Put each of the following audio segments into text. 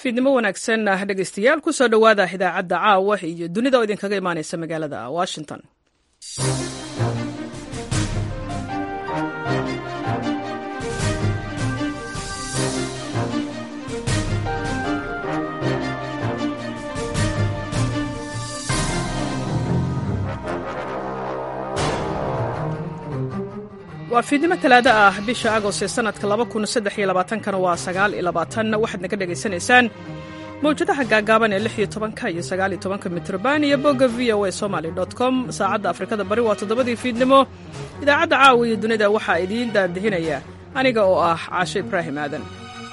fiidnimo wanaagsan ah dhegaystayaal ku soo dhowaada idaacadda caawa iyo dunida oo idinkaga imaanaysa magaalada washington waa fiidnimo talaado ah bisha agost ee sanadka kana waa waxaad naga dhegaysanaysaan mawjadaha gaagaaban ee ka iyo aaaka mitrban iyo bogga v o a somaly com saacadda afrikada bari waa toddobadii fiidnimo idaacadda caawa iyo dunida waxaa idiin daandihinaya aniga oo ah caashe ibraahim aadan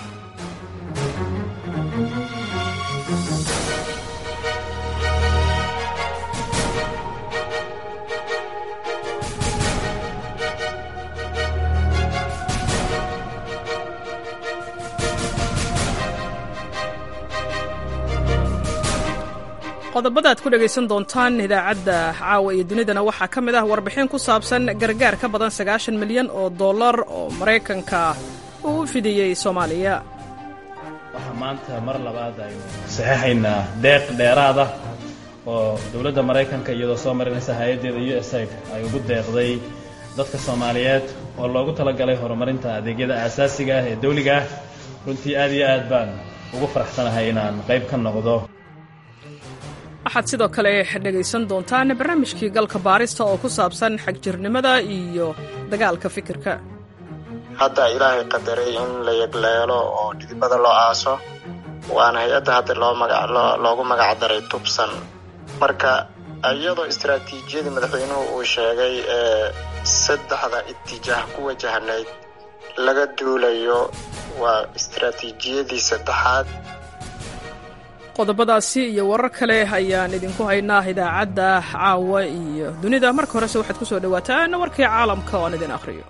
qodobada aad ku dhegaysan doontaan idaacadda caawa iyo dunidana waxaa ka mid ah warbixin ku saabsan gargaar ka badan sagaashan milyan oo dollar oo maraykanka uu u fidiyey soomaaliya waxaa maanta mar labaad aynu saxeixaynaa deeq dheeraada oo dowladda maraykanka iyadoo soo marinaysa hay-addeeda u s aid ay ugu deeqday dadka soomaaliyeed oo loogu talagalay horumarinta adeegyada aasaasiga ah ee dawliga ah runtii aad iyo aad baan ugu faraxsanahay inaan qayb ka noqdo waxaad sidoo kale dhegaysan doontaan barnaamijkii galka baarista oo ku saabsan xagjirnimada iyo dagaalka fikirka hadda ilaahay qadaray in la yegleelo oo dhidibada loo aaso waana hay-adda hadda loogu magac daray tubsan marka iyadoo istaraatiijiyadii madaxweynuhu uu sheegay ee saddexda itijaah ku wajahnayd laga duulayo waa istaraatiijiyadii saddexaad qodobadaasi iyo warar kale ayaan idinku haynaa idaacadda caawa iyo dunida marka horese waxaad ku soo dhowaataan warkii caalamka oo aan idin akhriyo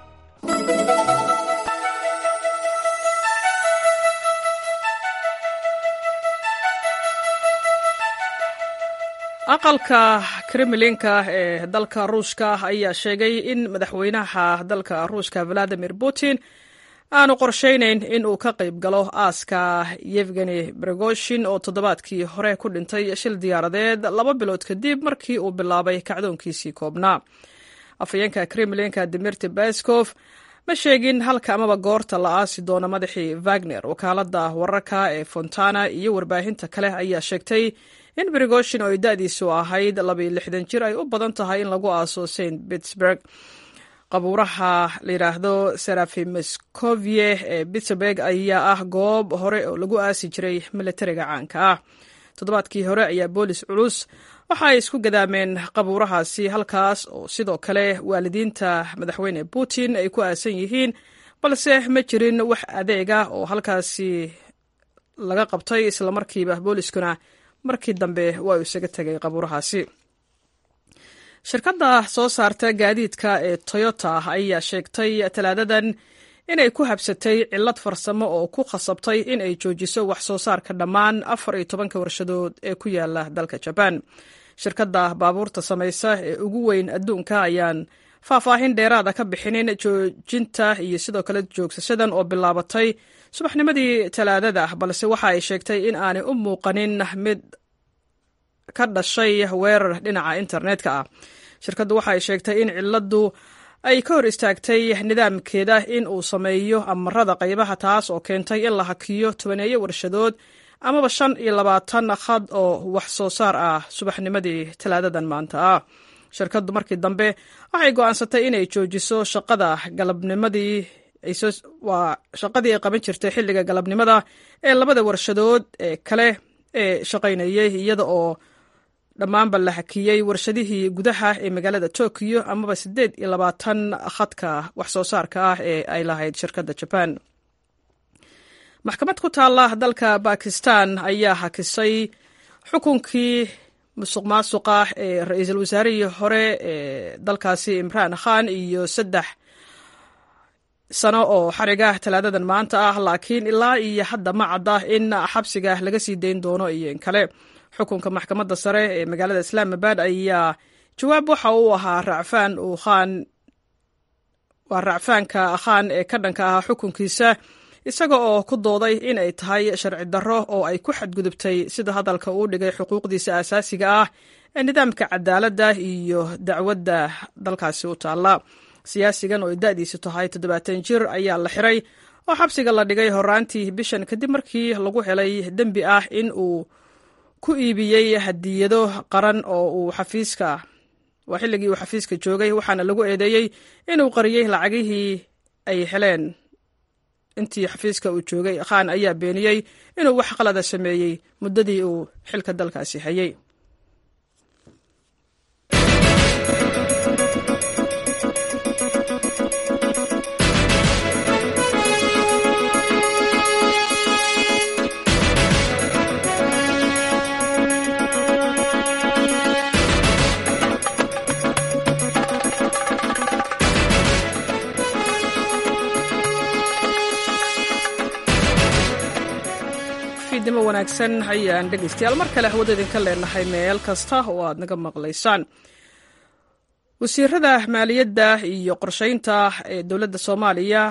aqalka kremlinka ee dalka ruushka ayaa sheegay in madaxweynaha dalka ruushka valadimir putin aanu qorshaynayn in uu ka qayb galo aaska yevgeni brigoshin oo toddobaadkii hore ku dhintay shil diyaaradeed laba bilood kadib markii uu bilaabay kacdoonkiisii koobnaa afhayeenka kremlinka dimirti baskof ma sheegin halka amaba goorta la aasi doono madaxii wagner wakaaladda wararka ee fontana iyo warbaahinta kale ayaa sheegtay in brigoshin oo ay da-diisu ahayd labaiyo lixdan jir ay u badan tahay in lagu aaso st pittsburg qabuuraha la yidhaahdo serafimescovie ee pittsburg ayaa ah goob hore oo lagu aasi jiray militariga caanka ah toddobaadkii hore ayaa boolis culus waxa ay isku gadaameen qabuurahaasi halkaas oo sidoo kale waalidiinta madaxweyne putin ay ku aasan yihiin balse ma jirin wax adeega oo halkaasi laga qabtay islamarkiiba booliskuna markii dambe waa uu isaga tegay qabuurahaasi shirkadda soo saarta gaadiidka ee toyota ayaa sheegtay talaadadan inay ku habsatay cillad farsamo oo ku khasabtay in ay joojiso wax soo saarka dhammaan afar iyo tobanka warshadood ee ku yaala dalka jabaan shirkadda baabuurta samaysa ee ugu weyn adduunka ayaan faahfaahin dheeraada ka bixinin joojinta iyo sidoo kale joogsashadan oo bilaabatay subaxnimadii talaadada balse waxa ay sheegtay in aanay u muuqanin mid ka dhashay weerar dhinaca internetka ah shirkaddu waxa ay sheegtay in cilladdu ay ka hor istaagtay nidaamkeeda in uu sameeyo amarada qaybaha taas oo keentay in la hakiyo tobaneeyo warshadood amaba shan iyo labaatan khad oo wax soo saar ah subaxnimadii talaadadan maanta ah shirkaddu markii dambe waxay go'aansatay inay joojiso shaqada galabnimadii waa shaqadii ay qaban jirtay xilliga galabnimada ee labada warshadood ee kale ee shaqaynayay iyada oo dhammaanba la hakiyey warshadihii gudaha ee magaalada tokiyo amaba siddeed iyo labaatan khadka wax soo saarka ah ee ay lahayd shirkadda jabaan maxkamad ku taalla dalka bakistan ayaa hakisay xukunkii musuq maasuqa ee ra-iisul wasaarihii hore ee dalkaasi imraan khan iyo saddex sano oo xariga talaadadan maanta ah laakiin ilaa iyo hadda ma cadda in xabsiga laga sii dayn doono iyo in kale xukunka maxkamadda sare ee magaalada islaamabad ayaa jawaab waxa uu ahaa racfaan uu khaan waa racfaanka khaan ee ka dhanka ahaa xukunkiisa isaga oo ku dooday in ay tahay sharci darro oo ay ku xadgudubtay sida hadalka uu dhigay xuquuqdiisa aasaasiga ah ee nidaamka cadaaladda iyo dacwadda dalkaasi u taalla siyaasigan oo ay da'diisu tahay toddobaatan jir ayaa la xiray oo xabsiga la dhigay horaantii bishan kadib markii lagu helay dembi ah in uu ku iibiyey hadiyado qaran oo uu xafiiska waa xilligii uu xafiiska joogay waxaana lagu eedeeyey inuu qariyey lacagihii ay heleen intii xafiiska uu joogay khan ayaa beeniyey inuu wax qalada sameeyey muddadii uu xilka dalkaasi hayay fiidnimo wanaagsan ayaan dhegeystayaal mar kale hawada idinka leenahay meel kasta oo aad naga maqlaysaan wasiirada maaliyadda iyo qorsheynta ee dowladda soomaaliya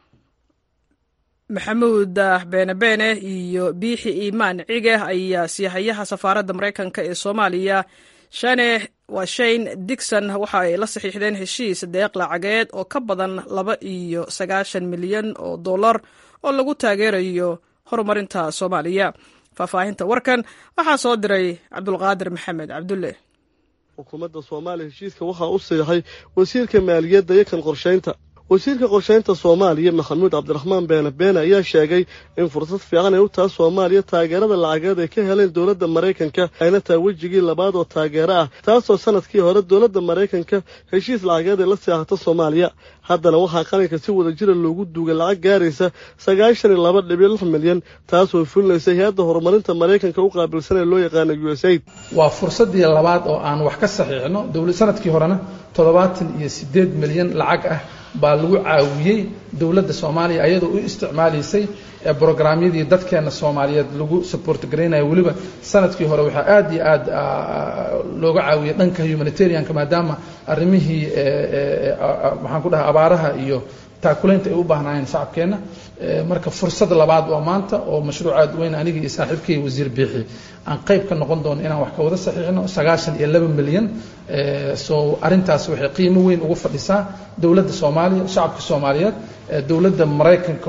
maxamuud beene beene iyo biixi iimaan cige ayaa siihayaha safaaradda maraykanka ee soomaaliya shane waa shane digson waxa ay la saxiixdeen heshiis deeq lacageed oo ka badan laba iyo sagaashan milyan oo dollar oo lagu taageerayo horumarinta soomaaliya faahfaahinta warkan waxaa soo diray cabdulqaadir maxamed cabdulle xukuumadda soomaaliya heshiiska waxaa u siixay wasiirka maaliyadda iyo kan qorshaynta wasiirka qorshaynta soomaaliya maxamuud cabdiraxmaan beene beene ayaa sheegay in fursad fiican ay u taha soomaaliya taageerada lacageed ay ka heleen dowladda maraykanka ayna tahay wejigii labaad oo taageero ah taasoo sanadkii hore dowladda maraykanka heshiis lacageed ay la seexato soomaaliya haddana waxaa qaranka si wada jira loogu duugay lacag gaaraysa sagaashan iyo laba dhibic lix milyan taasoo fulinaysa hay-adda horumarinta maraykanka u qaabilsan ee loo yaqaana u s aid waa fursaddii labaad oo aan wax ka saxiixno sanadkii horena toddobaatan iyo siddeed milyan lacag ah baa lagu caawiyey dowladda soomaaliya ayadoo u isticmaalaysay brograamyadii dadkeena soomaaliyeed lagu support garaynayo weliba sanadkii hore waxaa aad iyo aad looga caawiyey dhanka humanitarianka maadaama arrimihii maxaan ku dhahay abaaraha iyo taakulaynta ay u baahnaayeen shacabkeenna marka fursad labaad oo maanta oo mashruuc aad weyn anigii iyo saaxiibkay wasiir biixi aan qayb ka noqon doono inaan wax ka wada saxiixno sagaashan iyo laba milyan so arrintaas waxay qiimo weyn ugu fadhisaa dowladda soomaaliya shacabka soomaaliyeed dowladda maraykanka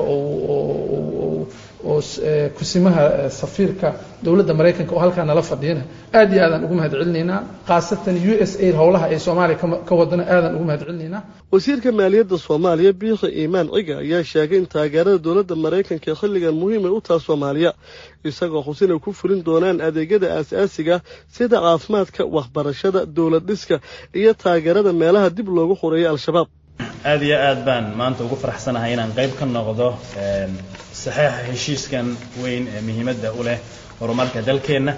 oo oo kusimaha safiirka dowladda maraykanka oo halkaa nala fadhiyana aad iyo aadaan ugu mahad celinaynaa khaasatan u s aid howlaha ay soomaaliya ka wadana aadaan ugu mahad celinaynaa wasiirka maaliyadda soomaaliya biixi iimaan ciga ayaa sheegay in taageerada dowladda maraykanka ee xilligan muhiimay u taha soomaaliya isagoo xus inay ku fulin doonaan adeegyada aasaasiga sida caafimaadka waxbarashada dowlad dhiska iyo taageerada meelaha dib loogu xoreeyay al-shabaab aada iyo aad baan maanta ugu faraxsanahay inaan qayb ka noqdo saxeixa heshiiskan weyn ee muhiimadda u leh horumarka dalkeenna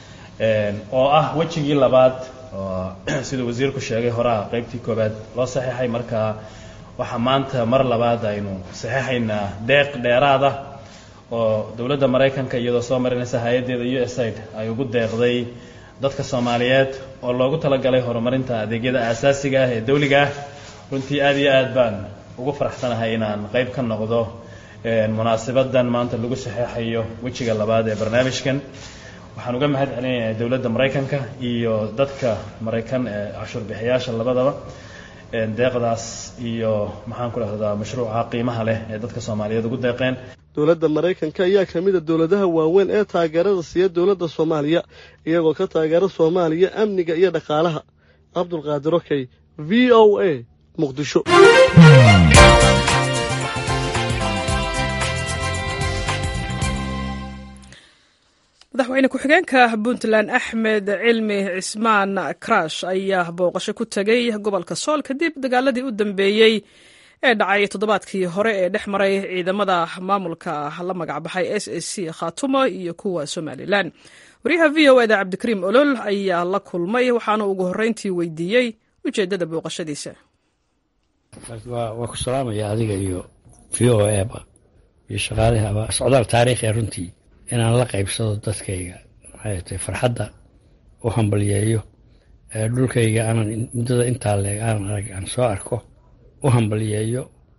oo ah wejigii labaad oo siduu wasiirku sheegay horaa qaybtii koowaad loo saxeixay marka waxaa maanta mar labaad aynu saxeixaynaa deeq dheeraada oo dowladda maraykanka iyadoo soo marinaysa hay-addeeda u s aid ay ugu deeqday dadka soomaaliyeed oo loogu talagalay horumarinta adeegyada aasaasiga ah ee dawliga ah runtii aad iyo aad baan ugu faraxsanahay inaan qayb ka noqdo munaasabadan maanta lagu saxeexayo wejiga labaad ee barnaamijkan waxaan uga mahad celinayaa dowladda maraykanka iyo dadka maraykan ee cashuur bixiyaasha labadaba deeqdaas iyo maxaan ku dhahdaa mashruuca qiimaha leh ee dadka soomaaliyeed ugu deeqeen dowladda maraykanka ayaa ka mid a dowladaha waaweyn ee taageerada siiya dowladda soomaaliya iyagoo ka taageera soomaaliya amniga iyo dhaqaalaha cabdulqaadir okey v o a muqdisho madaxweyne ku-xigeenka puntland axmed cilmi cismaan karash ayaa booqasho ku tegey gobolka sool kadib dagaaladii u dambeeyey ee dhacay toddobaadkii hore ee dhex maray ciidamada maamulka la magacbaxay s a c khaatumo iyo kuwa somalilan wariyaha v o eda cabdikariim olol ayaa la kulmay waxaana ugu horreyntii weydiiyey ujeeddada booqashadiisa waa ku salaamaya adiga iyo v o eba iyo shaqaalihaba socdaal taariikhi runtii inaan la qaybsado dadkayga maxay tahay farxadda u hambalyeeyo dhulkayga aanan muddada intaa leeg aanan arag aan soo arko u hambalyeeyo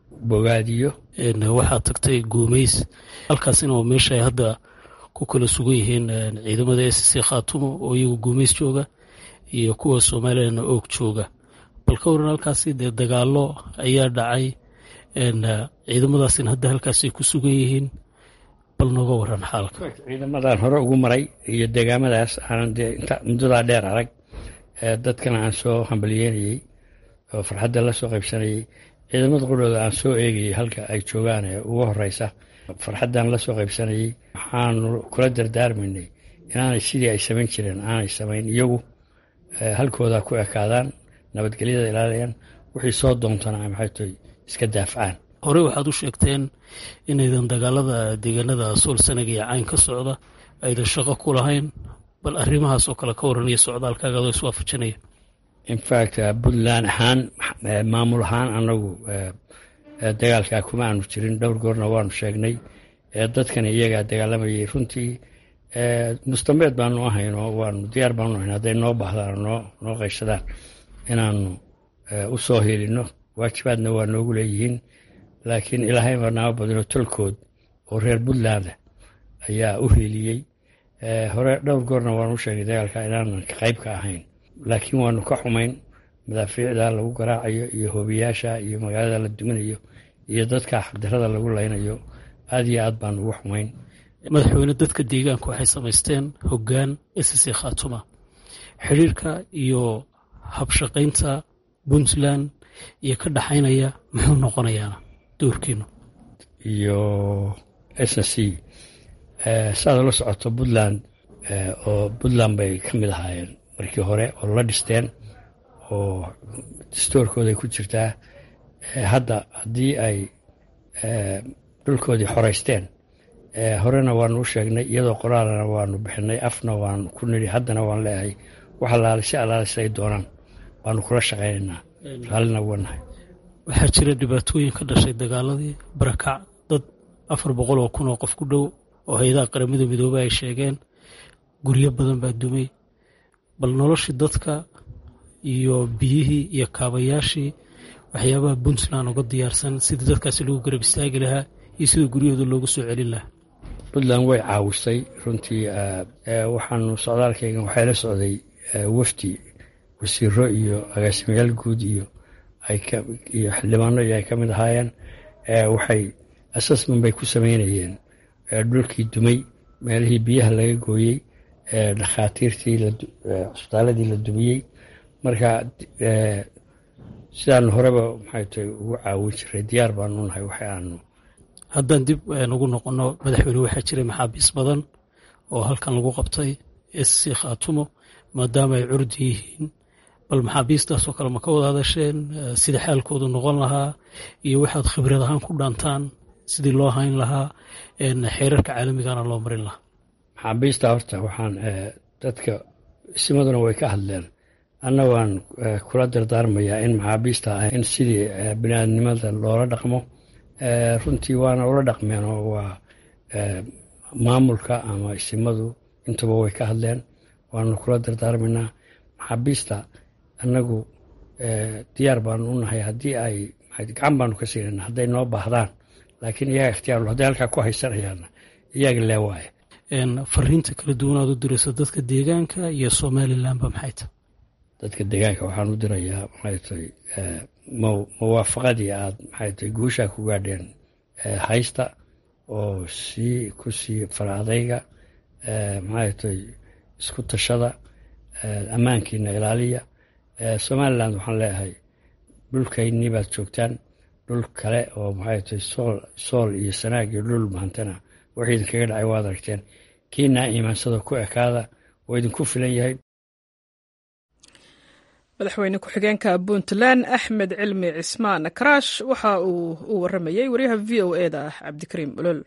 bogaadiyo waxaad tagtay guumays halkaasina waa meesha ay hadda ku kala sugan yihiin ciidamada s c khaatumo oo iyagu guumays jooga iyo kuwa somalilanna oog jooga bal ka waran halkaasi dee dagaalo ayaa dhacay ciidamadaasina hadda halkaasay ku sugan yihiin bal nooga waran xaalka ciidamadan hore ugu maray iyo deegaamadaas aanan dee inta muddadaa dheer arag dadkana aan soo hambalyeynayey oo farxadda la soo qaybsanayey ciidamada qudhooda aan soo eegayey halka ay joogaan ee ugu horeysa farxaddan la soo qaybsanayey waxaanu kula dardaarmaynay inaanay sidii ay samayn jireen aanay samayn iyagu halkooda ku ekaadaan nabadgelyada ilaaliyaan wixii soo doontana maxay tahay iska daafcaan horey waxaad u sheegteen inaydan dagaalada deegaanada sool sanaga iyo cayn ka socda aydan shaqo ku lahayn bal arrimahaas oo kale ka waranaya socdaalkaaga adoo iswaafajinaya infact puntland ahaan maamul ahaan anagu dagaalkaa kuma aanu jirin dhowr goorna waanu sheegnay dadkana iyagaa dagaalamayay runtii mustambeed baanu ahayno waanu diyaar baanu ahayn hadday noo baahdaan noo noo qaysadaan inaanu u soo helino waajibaadna waa noogu leeyihiin laakiin ilaahay baa naama badino tolkood oo reer puntland ayaa u heliyey hore dhowr goorna waanu u sheegay dagaalka inaanan qayb ka ahayn laakiin waanu ka xumayn madaafiicda lagu garaacayo iyo hoobiyaasha iyo magaalada la duminayo iyo dadka xaqdarada lagu laynayo aad iyo aad baanu ugu xumayn madaxweyne dadka deegaanka waxay samaysteen hoggaan sc khaatuma xiriirka iyo habshaqaynta puntland iyo ka dhaxaynaya muxuu noqonayaana doorkiinu iyo s c saad la socoto puntland oo puntland bay ka mid ahaayeen markii hore oo la dhisteen oo dastoorkooday ku jirtaa hadda haddii ay dhulkoodii xoreysteen horena waanu u sheegnay iyadoo qoraalana waanu bixinay afna waanu ku nidhi haddana waan leeyahay wax alaale si alaale siday doonaan waanu kula shaqaynaynaa raallina wanahay waxaa jira dhibaatooyin ka dhashay dagaaladii barakac dad afar boqol oo kun oo qof ku dhow oo hay-adaha qaramada midoobey ay sheegeen guryo badan baa dumay bal noloshii dadka iyo biyihii iyo kaabayaashii waxyaabaha puntland uga diyaarsan sidii dadkaasi lagu garab istaagi lahaa iyo sida guryahooda loogu soo celin lahaa puntland way caawisay runtii waxaanu socdaalkaygan waxay la socday wafdi wasiiro iyo agaasimayaal guud iyo iyo xildhibaano iyo ay ka mid ahaayeen waxay assessment bay ku sameynayeen dhulkii dumay meelihii biyaha laga gooyey dhakhaatiirtii cusbitaaladii la dumiyey marka sidaanu horeba maxay tahay ugu caawin jiray diyaar baanu nahay waxa aanu haddaan dib ugu noqono madaxweyne waxaa jiray maxaabiis badan oo halkan lagu qabtay sc khaatumo maadaama ay curdi yihiin bal maxaabiistaasoo kale ma ka wada hadasheen sida xaalkoodu noqon lahaa iyo waxaad khibrad ahaan ku dhaantaan sidii loo hayn lahaa xeerarka caalamigana loo marin lahaa maxaabiista horta waxaan dadka isimaduna way ka hadleen anna waan kula dardaarmayaa in maxaabiista ah in sidii biniaadnimada loola dhaqmo runtii waana ula dhaqmeen oo waa maamulka ama isimadu intuba way ka hadleen waanu kula dardaarmaynaa maxaabiista annagu diyaar baanu u nahay haddii ay gacan baanu ka siinana hadday noo baahdaan laakiin iyaga ikhtiyaarlo hadday halkaa ku haysanayaanna iyaga leewaaye fariinta kala duwanaad u dirayso dadka deegaanka iyo somalilanba maxay tahay dadka deegaanka waxaan u dirayaa maxay tahay muwaafaqadii aad maxay tahay guushaa ku gaadheen haysta oo sii ku sii fara adayga maxay tahay isku tashada ammaankiina ilaaliya somaliland waxaan leeyahay dhulkaynii baad joogtaan dhul kale oo maxay tahay sool sool iyo sanaag iyo dhul mahantana wax idinkaga dhacay waad aragteen kiinaa iimaansada ku ekaada oo idinku filan yahay madaxweyne ku-xigeenka puntland axmed cilmi cismaan karaash waxa uu u waramayey waryaha v o e da ah cabdikariim olol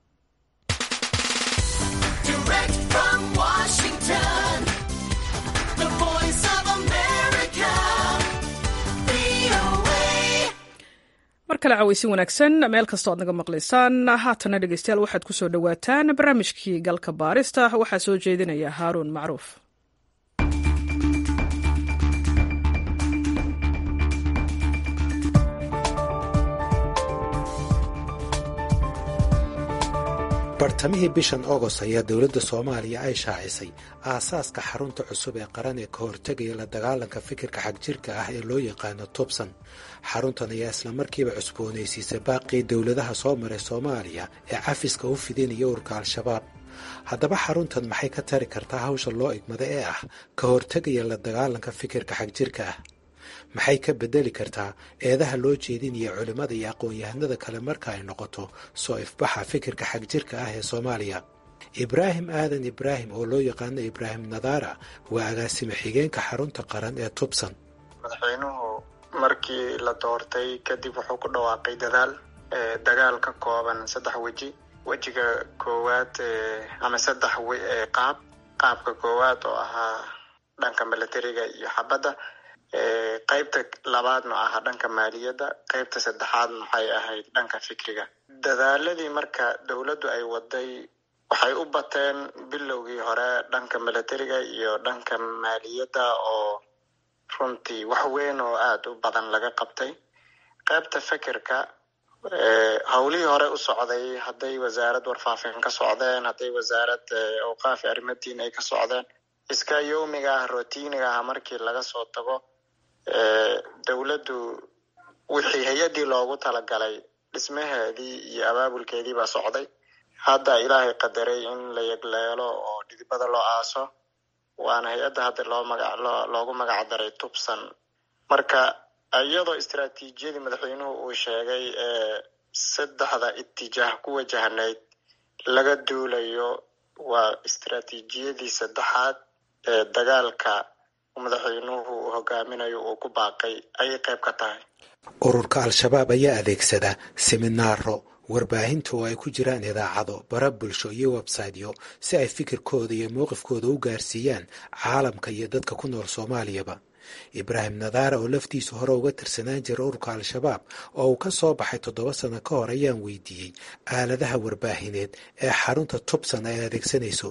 mar kale caweysin wanaagsan meel kastoo aad naga maqlaysaan haatana dhegeystayaal waxaad ku soo dhowaataan barnaamijkii galka baarista waxaa soo jeedinaya haaruun macruuf bartamihii bishan agost ayaa dowladda soomaaliya ay shaacisay aasaaska xarunta cusub ee qaran ee ka hortegaya la dagaalanka fikirka xagjirka ah ee loo yaqaano tubsan xaruntan ayaa islamarkiiba cusboonaysiisay baaqii dowladaha soo maray soomaaliya ee cafiska u fidinaya urka al-shabaab haddaba xaruntan maxay ka tari kartaa hawsha loo igmada ee ah ka hortegaya la dagaalanka fikirka xagjirka ah maxay ka bedeli kartaa eedaha loo jeedinaya culimmada iyo aqoon-yahanada kale marka ay noqoto soo ifbaxa fikirka xagjirka ah ee soomaaliya ibraahim aadan ibraahim oo loo yaqaano ibraahim nadaara waa agaasime xigeenka xarunta qaran ee tubsan madaxweynuhu markii la doortay kadib wuxuu ku dhawaaqay dadaal dagaal ka kooban saddex weji wejiga koowaad ama saddex qaab qaabka koowaad oo ahaa dhanka milatariga iyo xabadda qaybta labaadna ahaa dhanka maaliyadda qaybta saddexaadna waxay ahayd dhanka fikriga dadaaladii marka dowladdu ay waday waxay u bateen bilowgii hore dhanka milatariga iyo dhanka maaliyadda oo runtii wax weyn oo aada u badan laga qabtay qaybta fikirka howlihii hore u socday hadday wasaarad warfaafin ka socdeen hadday wasaarad awqaafi arrimaddiin ay ka socdeen iska yowmiga ah rotiiniga ah markii laga soo tago dowladdu wixii hay-addii loogu talagalay dhismaheedii iyo abaabulkeedii baa socday hadda ilaahay qadaray in la yegleelo oo dhidibada loo aaso waana hay-adda hadda loo maga loogu magac daray tubsan marka iyadoo istaraatiijiyadii madaxweynuhu uu sheegay ee saddexda itijaah ku wajahnayd laga duulayo waa istaraatiijiyadii saddexaad ee dagaalka madaxweynuhu uu hogaaminayo uu ku baaqay ayay qayb ka tahay ururka al-shabaab ayaa adeegsada seminaaro warbaahinta oo ay ku jiraan idaacado bara bulsho iyo websaytyo si ay fikirkooda iyo mowqifkooda u gaarsiiyaan caalamka iyo dadka ku nool soomaaliyaba ibraahim nadaara oo laftiisu hore uga tirsanaan jira ururka al-shabaab oo uu ka soo baxay toddoba sano ka hor ayaan weydiiyey aaladaha warbaahineed ee xarunta tubsan ay adeegsanayso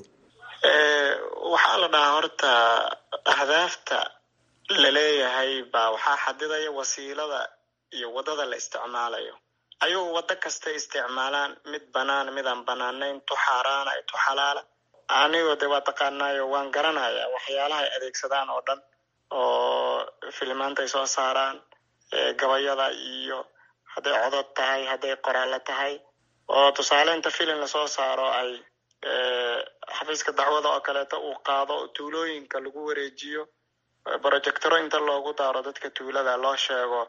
waxaa la dhahaa horta ahdaafta la leeyahay baa waxaa xadidaya wasiilada iyo waddada la isticmaalayo ayuu waddo kasta isticmaalaan mid banaan mid aan banaanayn tu xaaraana tu xalaala anigoo de waa taqaanaayo waan garanayaa waxyaalaha ay adeegsadaan oo dhan oo filimaanta ay soo saaraan gabayada iyo hadday codod tahay hadday qoraallo tahay oo tusaale inta filim lasoo saaro ay xafiiska dacwada oo kaleeto uu qaado tuulooyinka lagu wareejiyo projectoro inta loogu daaro dadka tuulada loo sheego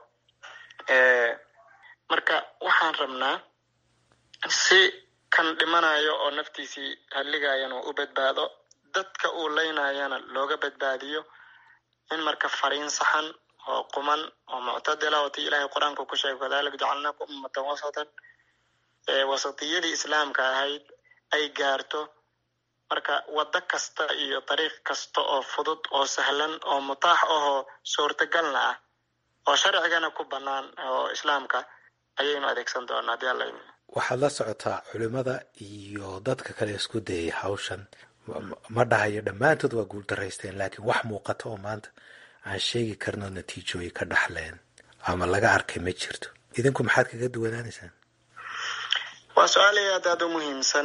marka waxaan rabnaa si kan dhimanayo oo naftiisii halligayana u badbaado dadka uu leynayana looga badbaadiyo in marka fariin saxan oo quman oo muctadila oo tii ilaahay qur-aanka ku sheegay kadalika jacalnaakum ummatan wasatan wasatiyadii islaamka ahayd ay gaarto marka waddo kasta iyo dariiq kasta oo fudud oo sahlan oo mutaax ahoo suurtagalna ah oo sharcigana ku bannaan oo islaamka ayaynu adeegsan doonaa hadii alla waxaad la socotaa culimada iyo dadka kale isku dayay hawshan ma dhahayo dhammaantood waa guuldaraysteen laakiin wax muuqata oo maanta aan sheegi karno natiijooyi ka dhaxleen ama laga arkay ma jirto idinku maxaad kaga duwanaanaysaan waa su-aal aad aada u muhiimsan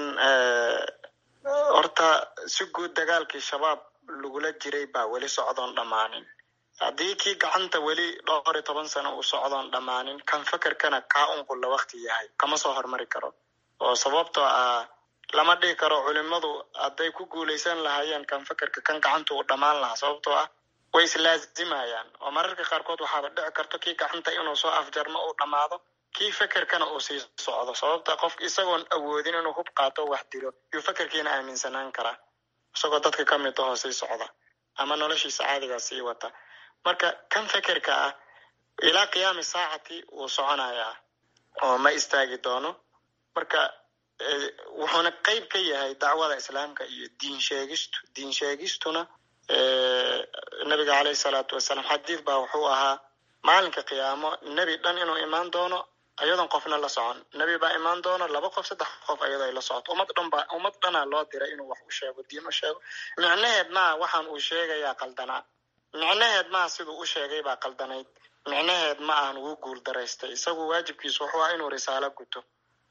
horta si guud dagaalkii shabaab lagula jiray baa weli socdoon dhammaanin haddii kii gacanta weli dhowr iyo toban sano uu socdoon dhammaanin kan fakerkana kaa unqulla wakti yahay kama soo hormari karo oo sababtoo ah lama dhihi karo culimadu hadday ku guulaysan lahaayeen kan fakerka kan gacanta uu dhammaan lahaa sababtoo ah way islaazimayaan oo mararka qaarkood waxaaba dhici karto kii gacanta inuu soo afjarmo uu dhammaado kii fekerkana uu sii socdo sababta qofka isagoon awoodin inuu hub qaato wax dilo yuu fekerkiina aaminsanaan karaa isagoo dadka ka mid ahoo sii socda ama noloshiisa caadigaa sii wata marka kan fekerka ah ilaa qiyaami saacati wuu soconayaa oo ma istaagi doono marka wuxuuna qeyb ka yahay dacwada islaamka iyo diin sheegistu diin sheegistuna nabiga caleyhi salaatu wasalaam xadiid baa wuxuu ahaa maalinka qiyaamo nebi dhan inuu imaan doono ayadoon qofna la socon nebi baa imaan doono laba qof saddex qof ayadoo ay la socoto ummad dhan baa ummad dhanaa loo diray inuu wax u sheego diin u sheego micnaheed maa waxaan uu sheegayaa qaldanaa micnaheed maa siduu u sheegay baa qaldanayd micnaheed ma ahan wuu guul daraystay isagu waajibkiisu wuxuu ah inuu risaalo guto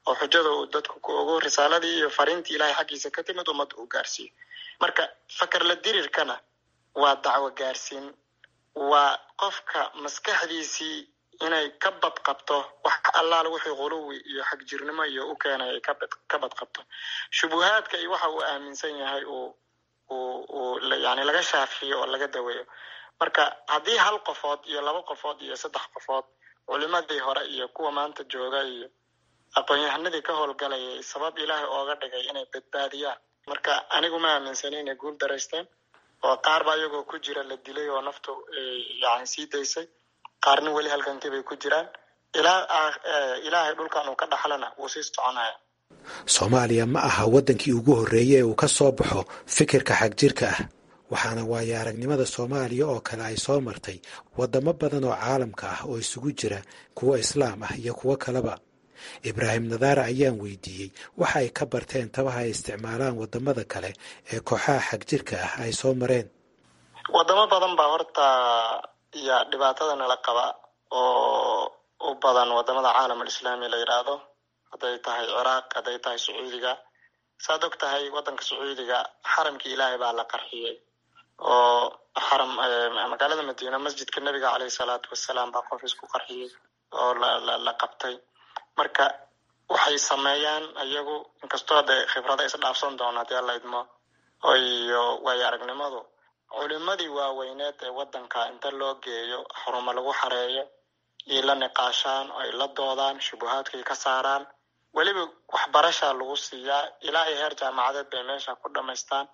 oo xujada uu dadku ku ogo risaaladii iyo fariintii ilaahay xaggiisa ka timid ummadda uu gaarsiiyo marka fakar la dirirkana waa dacwo gaarsiin waa qofka maskaxdiisii inay ka badqabto wax allaala wixii quluwi iyo xagjirnimo iyo u keenay ay ka badqabto shubuhaadka iyo waxa uu aaminsan yahay uu uu uu yani laga shaafiyo oo laga daweeyo marka haddii hal qofood iyo laba qofood iyo saddex qofood culimadii hore iyo kuwa maanta jooga iyo aqoon-yahanadii ka howlgalayay sabab ilaahay ooga dhigay inay badbaadiyaan marka anigu ma aaminsani inay guul daraysteen oo qaar ba iyagoo ku jira la dilay oo naftu yani sii daysay qaarna weli halkankii bay ku jiraan ilaa ilaahay dhulkan uu ka dhaxlana wuu sii soconaya soomaaliya ma aha waddankii ugu horreeyey ee uu ka soo baxo fikirka xagjirka ah waxaana waayo aragnimada soomaaliya oo kale ay soo martay waddamo badan oo caalamka ah oo isugu jira kuwo islaam ah iyo kuwo kaleba ibraahim nadaara ayaan weydiiyey waxa ay ka barteen tabaha ay isticmaalaan waddamada kale ee kooxaha xagjirka ah ay soo mareen wadamo badan baa horta ya dhibaatada nala qaba oo u badan wadamada caalam alislaami la yidhaahdo hadday tahay ciraaq hadday tahay sacuudiga saad og tahay waddanka sacuudiga xaramkii ilaahay baa la qarxiyey oo xaram magaalada madiina masjidka nebiga caleyhi salaatu wasalaam baa qof isku qarxiyey oo la la qabtay marka waxay sameeyaan iyagu inkastoo de khibrada isdhaafsan doona hadii alla idmo iyo waayo aragnimadu culimadii waaweyneed ee waddanka inta loo geeyo xarumo lagu xareeyo iyo la niqaashaan ay la doodaan shubuhaadkay ka saaraan weliba waxbarasha lagu siiyaa ilaa iyo heer jaamacadeed bay meesha ku dhamaystaan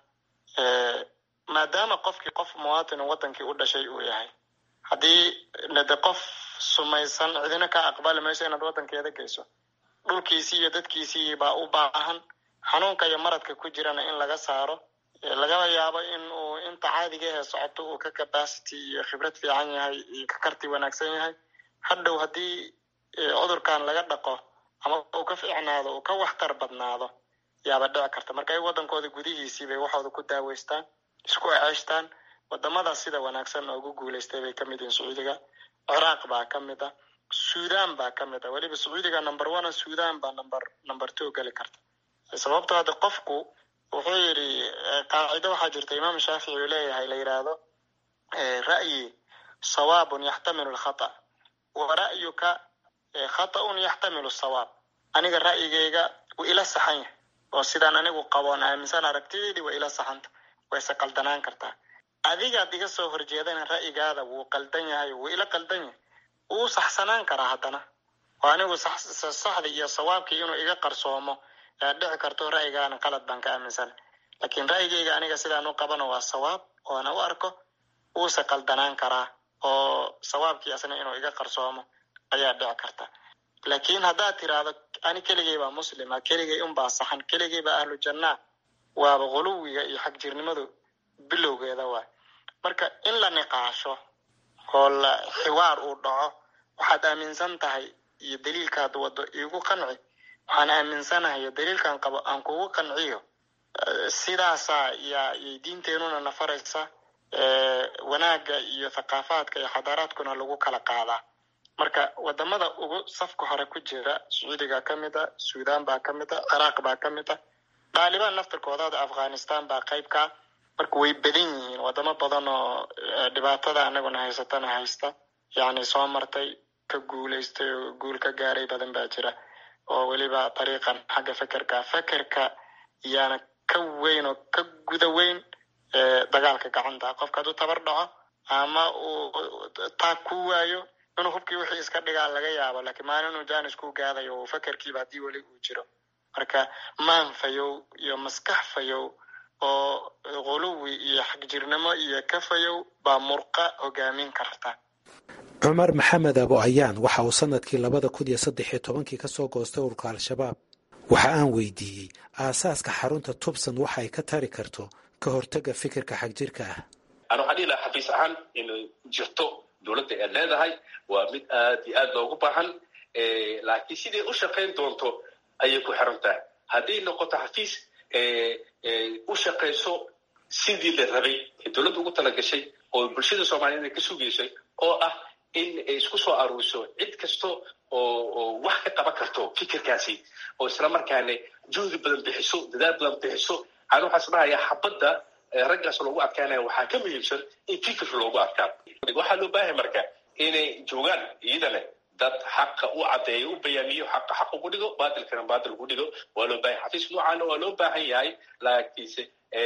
maadaama qofkii qof muwatin waddankii u dhashay uu yahay haddii de qof sumaysan cidina ka aqbali mayso inaad waddankeeda geyso dhulkiisii iyo dadkiisii baa u baahan xanuunka iyo maradka ku jirana in laga saaro lagaba yaabo in uu inta caadiga ahe socoto uu ka capacity iyo khibrad fiican yahay iyo ka karti wanaagsan yahay hadhow haddii cudurkan laga dhaqo ama uu ka fiicnaado uu ka waxtar badnaado yaaba dhici karta marka ay waddankooda gudihiisii bay waxooda ku daaweystaan isku eceeshtaan wadamadaas sida wanaagsan oo ugu guuleystay bay kamid yihiin sacuudiga ciraaq baa ka mid ah sudan baa ka mid ah weliba sacuudiga number one sudan baa number number two geli karta sababto hadda qofku wuxuu yidhi qaacido waxaa jirta imaam shaafici uu leeyahay la yidhaahdo ra'yi sawaabun yaxtamilu lkhata wa ra'yuka khata'un yaxtamilu sawaab aniga ra'yigayga wuu ila saxan yahay oo sidaan anigu qaboon aaminsan aragtideydii waa ila saxanta wayse qaldanaan kartaa adigaad iga soo horjeedana ra'yigaada wuu qaldan yahay wuu ila qaldan yahay wuu saxsanaan karaa haddana oo anigu saxdii iyo sawaabkii inuu iga qarsoomo yaa dhici karto ra'yigaana qalad baan ka aaminsana laakiin ra'yigayga aniga sidaan u qabano waa sawaab oona u arko wuuse qaldanaan karaa oo sawaabkii asna inuu iga qarsoomo ayaa dhici karta laakiin haddaad tiraahdo ani keligay baa muslima keligay unbaa saxan keligay baa ahlu jannaa waaba quluwiga iyo xagjirnimadu bilowgeeda waay marka in la niqaasho oo la xiwaar uu dhaco waxaad aaminsan tahay iyo daliilkaad wado iigu qanci waxaan aaminsanahay daliilkan qabo aan kugu qanciyo sidaasaa yaa yay diinteenuna nafaraysa wanaagga iyo thaqaafaadka iyo xadaaraadkuna lagu kala qaadaa marka wadamada ugu safka hore ku jira sacuudiga ka mid a sudan baa ka mid a ciraaq baa ka mid a dhaalibaan naftirkoodaada afghanistan baa qayb kaa marka way badan yihiin wadamo badan oo dhibaatada anaguna haysatana haysta yacni soo martay ka guulaystay oo guul ka gaaray badan baa jira oo weliba dariiqan xagga fekerka fekerka yaana ka weyn oo ka guda weyn dagaalka gacanta qofka hadduu tabar dhaco ama uu taag ku waayo inuu hubkii wixii iska dhigaa laga yaabo laakiin maalin inuu janis ku gaadayo oo fekerkiiba haddii weli uu jiro marka maan fayow iyo maskax fayow oo quluwi iyo xagjirnimo iyo ka fayow baa murqa hogaamin karta cumar maxamed abo ayaan waxa uu sanadkii labada kun iyo saddex iyo tobankii ka soo goostay ururka al-shabaab waxa aan weydiiyey aasaaska xarunta tubsan waxa ay ka tari karto ka hortaga fikirka xagjirka ah ana waxaan dhihi lahaa xafiis ahaan inay jirto dowladda ee leedahay waa mid aad iyo aad loogu baahan laakiin siday u shaqayn doonto ayay ku xiran tahay hadday noqoto xafiis u shaqayso sidii la rabay ee dowladda ugu talagashay oo bulshada soomaaliyeed ay ka sugaysay oo ah in ay isku soo aruuriso cid kasta oo wax ka qaban karto fikirkaasi oo isla markaana juhdi badan bixiso dadaal badan bixiso aan waxaas dhahayaa xabadda raggaas loogu adkaanaya waxaa ka muhiimsan in fikir loogu adkaado waxaa loo baahay marka inay joogaan iyadana dad xaqa u caddeeyo u bayaamiyo xaqa xaq ugu dhigo baatilkana baatil ugu dhigo waa loo baahay xafiis noocaana waa loo baahan yahay laakiinse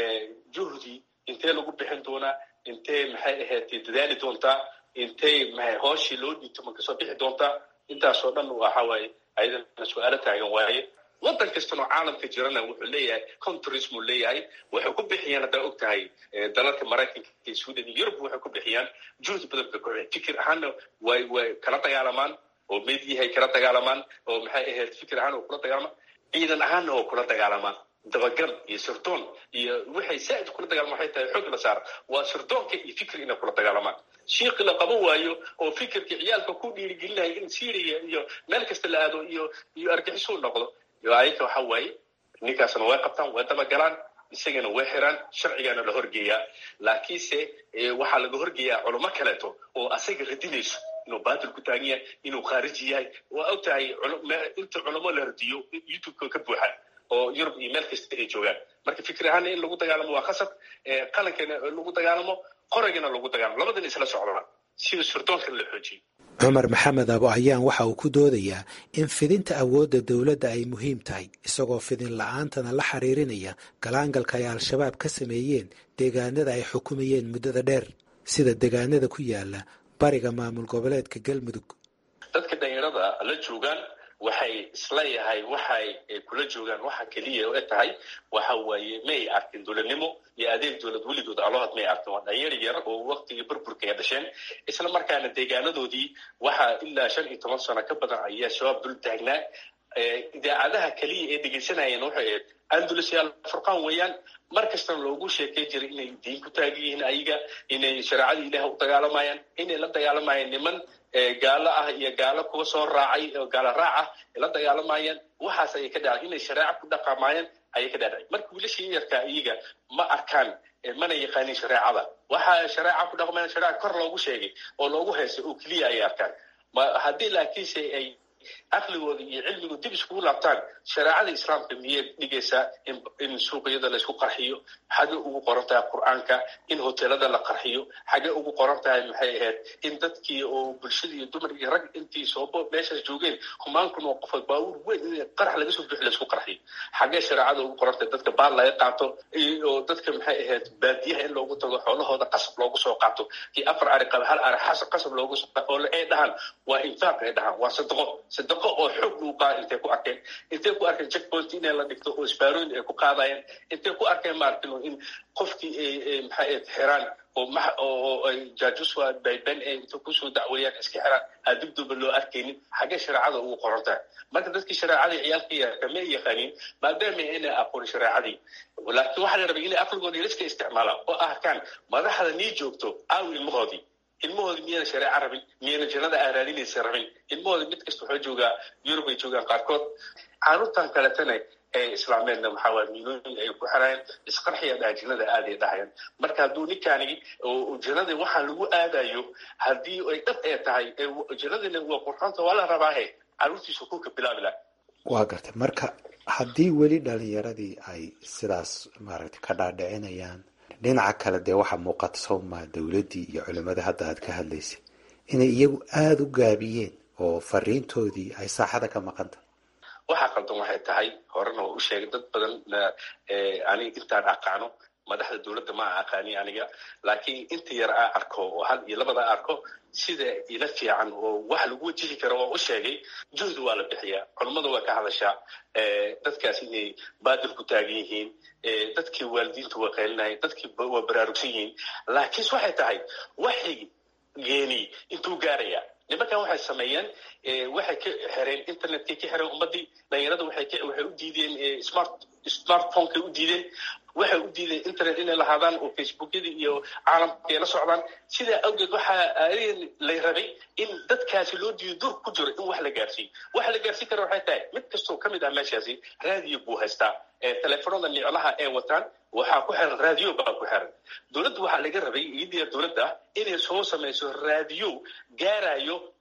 juhdi intee lagu bixin doonaa intee maxay ahayd dadaali doontaa intay maxay hooshii loo dhiibto ma kasoo bixi doontaa intaasoo dhan waxa waaye ayadana su-aalo taagan waaye waddan kastana oo caalamka jirana wuxuu leeyahay contrismuu leeyahay waxay ku bixiyaan haddaa og tahay dalalka maraykanka iyo sweden iyo yurub waxay ku bixiyaan juhdi badan bay ku fikir ahaanna way way kala dagaalamaan oo mediyahay kala dagaalamaan oo maxay ahayd fikir ahaan oo kula dagaalamaan ciidan ahaanna oo kula dagaalamaan dabagal iyo sirdoon iyo waxay saaid kula dagaalama waxay tahay xoog la saara waa sirdoonka iyo fikir inay kula dagaalamaan shiiqi la qaban waayo oo fikirka ciyaalka ku dhiirigelinaya in syria iyo meel kasta la aado iyo iyo argixisuu noqdo ayaka waxa waaye ninkaasna way qabtaan way dabagalaan isagana way xiraan sharcigaana la horgeeyaa laakiinse waxaa laga horgeeyaa culamo kaleeto oo asaga radinayso inuu baatil ku taagan yahay inuu khaariji yahay waa og tahay inta culamo la radiyo youtubeka ka buuxa oo yurub iyo meel kasta ay joogaan marka fikir ahaana in lagu dagaalamo waa khasab qalankana lagu dagaalamo qoragana lagu dagaalamo labadana isla socdaan sida surdoonkana la xoojiyo cumar maxamed abo ayaan waxa uu ku doodayaa in fidinta awoodda dowladda ay muhiim tahay isagoo fidin la-aantana la xiriirinaya galaangalka ay al-shabaab ka sameeyeen deegaanada ay xukumayeen muddada dheer sida deegaanada ku yaala bariga maamul goboleedka galmudug dadka dhalinyarada la joogaan waxay isleeyahay waxay kula joogaan waxa keliya e tahay waxa waaye may arkin dowladnimo iyo adeeg dowlad weligood alood may arkin waa dhalinyar yar oo waktigii burburka ay dhasheen isla markaana deegaanadoodii waxaa ilaa shan iyo toban sano ka badan ayaa shabaab dul taagnaa idaacadaha keliya ee dhegeysanayeen waxay ahayd andulus iyo alfurqaan weeyaan mar kastana loogu sheekay jiray inay diin ku taagan yihiin ayaga inay shareecada ilaah u dagaalamayaan inay la dagaalamayaan niman gaalo ah iyo gaalo kuwa soo raacay oo gaalo raac ah la dagaalamayaan waxaas ayay ka dhacay inay shareeco ku dhaqamayaan ayay ka dhacday marka wiilashii yarkaa iyaga ma arkaan mana yaqaanin shareecada waxaa shareeca ku dhaqmayaan shareeca kor loogu sheegay oo loogu heysay oo keliya ayay arkaan haddii laakiinse ay caqligooda iyo cilmigooda dib iskugu laabtaan shareecada islaamka miyay dhigaysaa in suuqyada laysku qarxiyo xagee ugu qoran tahay qur-aanka in hoteelada la qarxiyo xagee ugu qoran tahay maxay ahayd in dadkii oo bulshada iyo dumar iyo rag intii soobo meeshaas joogeen humaankun oo qofa baabuur weyn in qarax laga soo buuxi laysku qarxiyo xagee shareecada ugu qoran tahay dadka baal laga qaato oo dadka maxay ahayd baadiyaha in loogu tago xoolahooda qasab loogu soo qaato kii afar ari qaba hal ari qasab loogu soo oo ay dhahaan waa infaaq ay dhahaan waa sadaqo sadaqo oo xoog lagu qaada intay ku arkeen intay ku arkeen checkpoint inay la dhigto oo isbaarooyin ay ku qaadayeen intay ku arkeen maarkin in qofkii ay maxay ahayd xiraan oo ma oo ay jaajuswa bayben ay inta kusoo dacweeyaan iska xiraan adibduba loo arkaynin xaggee shareecada ugu qoran tahay marka dadkii shareecadii ciyaalka yarka ma yaqaanin maadaama inay aqoon shareecadii laakiin waxaa la rabay inay aqligooda yariska isticmaalaan oo arkaan madaxda nii joogto aaw ilmahoodii ilmahooda miyayna shareeco rabin miyayna jannada aaraadinaysa rabin ilmahooda mid kasta waxaa joogaa yurub ay joogaan qaarkood caruurtan kaletana ee islaameedna maxaa waaya miilooyin ay ku xirayaan isqarxiya dhaha jannada aaday dhahayaan marka hadduu ninkaani jannada waxaa lagu aadayo haddii ay dhab ee tahay jannadina waa qurxoonta waa la rabaahe caruurtiisu kulka bilaabi laha waa gartay marka haddii weli dhalinyaradii ay sidaas maaragtay ka dhaadhicinayaan dhinaca kale dee waxaa muuqata sawmaa dowladdii iyo culimmada hadda aad ka hadlaysay inay iyagu aada u gaabiyeen oo fariintoodii ay saaxada ka maqanta waxaa qaldan waxay tahay horena waa u sheegay dad badan aniga intaan aqaano madaxda dowladda ma a aqaani aniga laakiin inta yar aa arko oo hal iyo labada arko sida ila fiican oo wax lagu wajihi karo waa u sheegay juhdi waa la bixiyaa culummada waa ka hadashaa dadkaas inay baadil ku taagan yihiin dadkii waalidiinta waa qeylinahay dadkii waa baraarugsan yihiin laakiinse waxay tahay waxay geeni intuu gaaraya nimankan waxay sameeyeen waxay ka xireen internetkay ka xireen ummadii dhalinyarada waxay waxay u diideen smart smartphonekay u diideen waxay u diideen internet inay lahaadaan oo facebookyada iyo caalamka ay la socdaan sidaa awgeed waxaa lay rabay in dadkaasi loo diido dur ku jiro in wax la gaarsiiyo waxa la gaarsiin kara waxay tahay mid kastoo ka mid ah meeshaasi raadiyo buu haystaa teleefonada niclaha ee wataan waxaa ku xiran raadiyo baa ku xiran dowladda waxaa laga rabay iyadiya dowladda inay soo samayso raadiyo gaarayo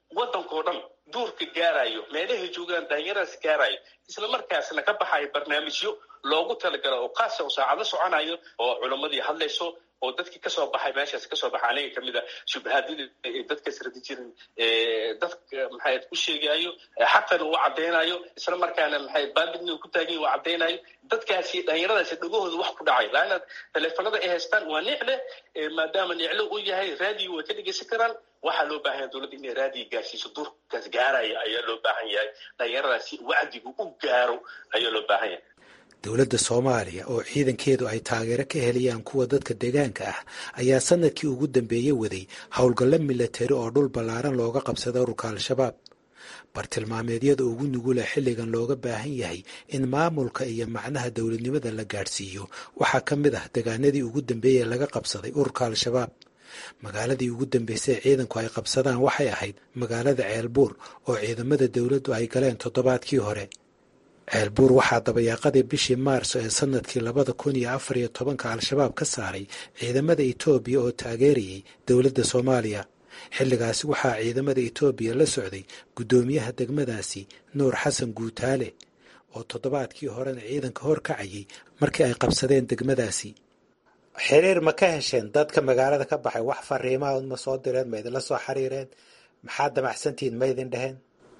waddankao dhan duurka gaarayo meelahay joogaan daanyaradaas gaarayo isla markaasna ka baxayo barnaamijyo loogu talagalo oo kaasa oo saacado soconayo oo culammadii hadlayso oo dadkii kasoo baxay meeshaas kasoo baxay aniga kamid a shubahaadyada dadkaas radi jirin dadka maxay u sheegayo xaqan uu caddaynayo isla markaana maxay baabidna ku taagan uu caddaynayo dadkaasi dhalinyaradaasi dhagahooda wax ku dhacay laana taleefanada ay haystaan waa nicle maadaama nicle uu yahay raadiyo way ka dhegeysan karaan waxaa loo baahan yahay dowladda inay raadiga gaarsiiso duurkaas gaaraya ayaa loo baahan yahay dhalinyaradaasi wacdigu u gaaro ayaa loo baahan yahay dowladda soomaaliya oo ciidankeedu ay taageero ka helayaan kuwa dadka deegaanka ah ayaa sanadkii ugu dambeeyey waday howlgallo milatari oo dhul ballaaran looga qabsada ururka al-shabaab bartilmaameedyada ugu nugula xilligan looga baahan yahay in maamulka iyo macnaha dowladnimada la gaadhsiiyo waxaa ka mid ah degaanadii ugu dambeeyey laga qabsaday ururka al-shabaab magaaladii ugu dambeysay ciidanku ay qabsadaan waxay ahayd magaalada ceelbuur oo ciidamada dowladdu ay galeen toddobaadkii hore ceelbuur waxaa dabayaaqadii bishii maarso ee sanadkii labada kun iyo afar iyo tobanka al-shabaab ka saaray ciidamada etoobiya oo taageerayay dowladda soomaaliya xilligaasi waxaa ciidamada etoobiya la socday guddoomiyaha degmadaasi nuur xasan guutaale oo toddobaadkii horena ciidanka hor kacayay markii ay qabsadeen degmadaasi xiriir ma ka hesheen dadka magaalada ka baxay wax fariimaha ma soo direen ma idinla soo xiriireen maxaad damacsantihiin ma idin dheheen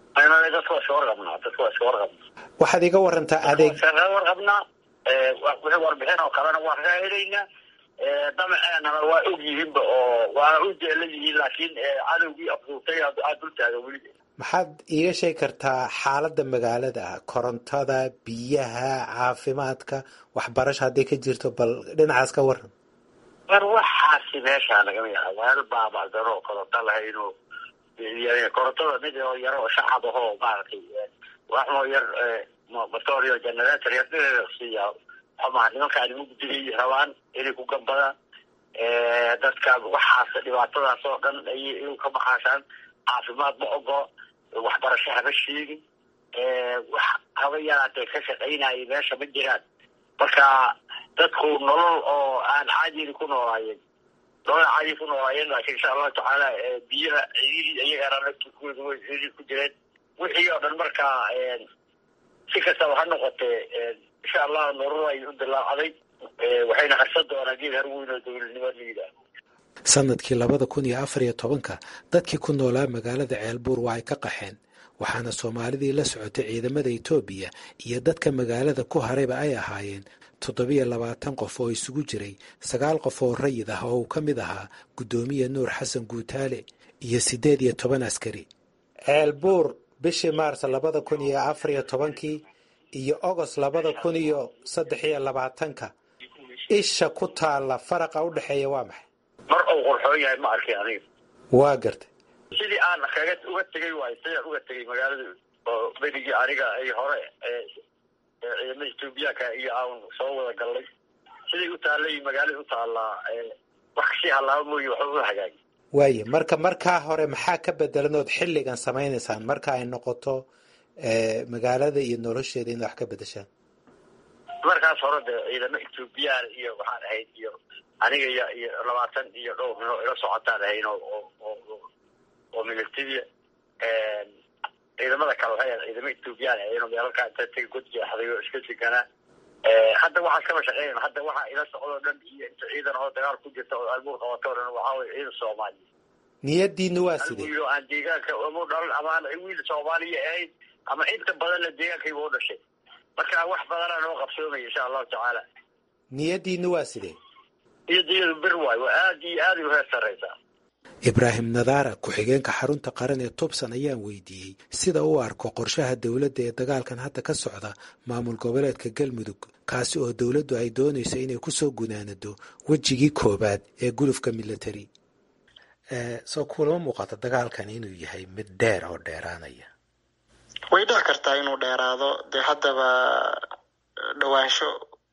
waxaad iga warantaa adeeg warqabnaa wixii warbixin oo kalena waan ka helaynaa damaceenana waa og yihiinba oo waana u jeelan yihiin laakiin cadowgii afduurtay aad dul taaga weli maxaad iiga sheegi kartaa xaaladda magaalada ah korontada biyaha caafimaadka waxbarasho hadday ka jirto bal dhinacaas ka waran war waxaasi meeshaa lagama yaha weel baabacdan oo koronto lahayn oo korontada mid oo yar oo shacab ahoo maaragtay waxmoo yar motorio generator yar siiya xumaa nimankaani mugdigay rabaan inay ku gambadaan dadka waxaas dhibaatadaas oo dhan ay inuu ka maqaashaan caafimaad ma ogo waxbarasho haba sheegin wax haba yaraatee ka shaqaynaya meesha ma jiraan marka dadku nolol oo aan caadiyni ku noolaayeen nolol caadi ku noolaayeen laakiin insha allahu tacaala biyaha cididii iyagana laftirkooda way cidii ku jireen wixii oo dhan marka si kastaba ha noqotee insha allah nolol ay u dilaacday waxayna harsan doonaan geed harweyn oo dowladnimo la yidhaaho sanadkii labada kun iyo afar iyo tobanka dadkii ku noolaa magaalada ceelbuur waa ay ka qaxeen waxaana soomaalidii la socotay ciidamada etoobiya iyo dadka magaalada ku harayba ay ahaayeen toddobiyo labaatan qof oo isugu jiray sagaal qof oo rayid ah oo uu ka mid ahaa guddoomiye nuur xasan guutaale iyo siddeed iyo toban askari ceelbuur bishii maars labada kun iyo afar iyo tobankii iyo ogost labada kun iyo saddex iyo labaatanka isha ku taalla faraqa u dhexeeya waa maxay mar uu qurxoon yahay ma arkay aniga waa gartay sidii aan kaga uga tegay waayo sidaan uga tegay magaalada oo berigii aniga ay hore ciidamada etoobiyaanka iyo aan soo wada gallay siday u taallay magaalada u taallaa wax kasii hallaaba mooye waxba u hagaagi waaye marka markaa hore maxaa ka bedelan ood xilligan samaynaysaan marka ay noqoto magaalada iyo nolosheeda inaad wax ka bedeshaan markaas hore de ciidamo etoobiyaan iyo waxaan ahayd iyo aniga iyo iyo labaatan iyo dhowr nin oo ila socotaan ahayn oo oo oo militariya ciidamada kale waxay ahayd ciidamo etoobiyaan ahayn oo meelalkaa inta taga god jeexday oo iska deganaa hadda waxaas kama shaqeynayna hadda waxaa ila socdoo dhan iyo inta ciidan oo dagaal ku jirta oo albuur qabato o dhan waxaa weye ciidan soomaaliya niyadiina waa sidee wiil oo aan deegaanka umu dhalan amaan wiil soomaaliya ahayn ama inta badanna deegaankayba u dhashay marka wax badanaa noo qabsoomaya insha allahu tacaala niyadiina waa sidee iyadiyadu bir waayo waa aad iyo aad ay u heer sarraysaa ibraahim nadaara ku-xigeenka xarunta qaran ee tubsan ayaan weydiiyey sida u arko qorshaha dowladda ee dagaalkan hadda ka socda maamul goboleedka galmudug kaasi oo dowladdu ay doonayso inay kusoo gunaanado wejigii koowaad ee gulufka military soo kulama muuqato dagaalkan inuu yahay mid dheer oo dheeraanaya way dhici kartaa inuu dheeraado dee haddaba dhawaansho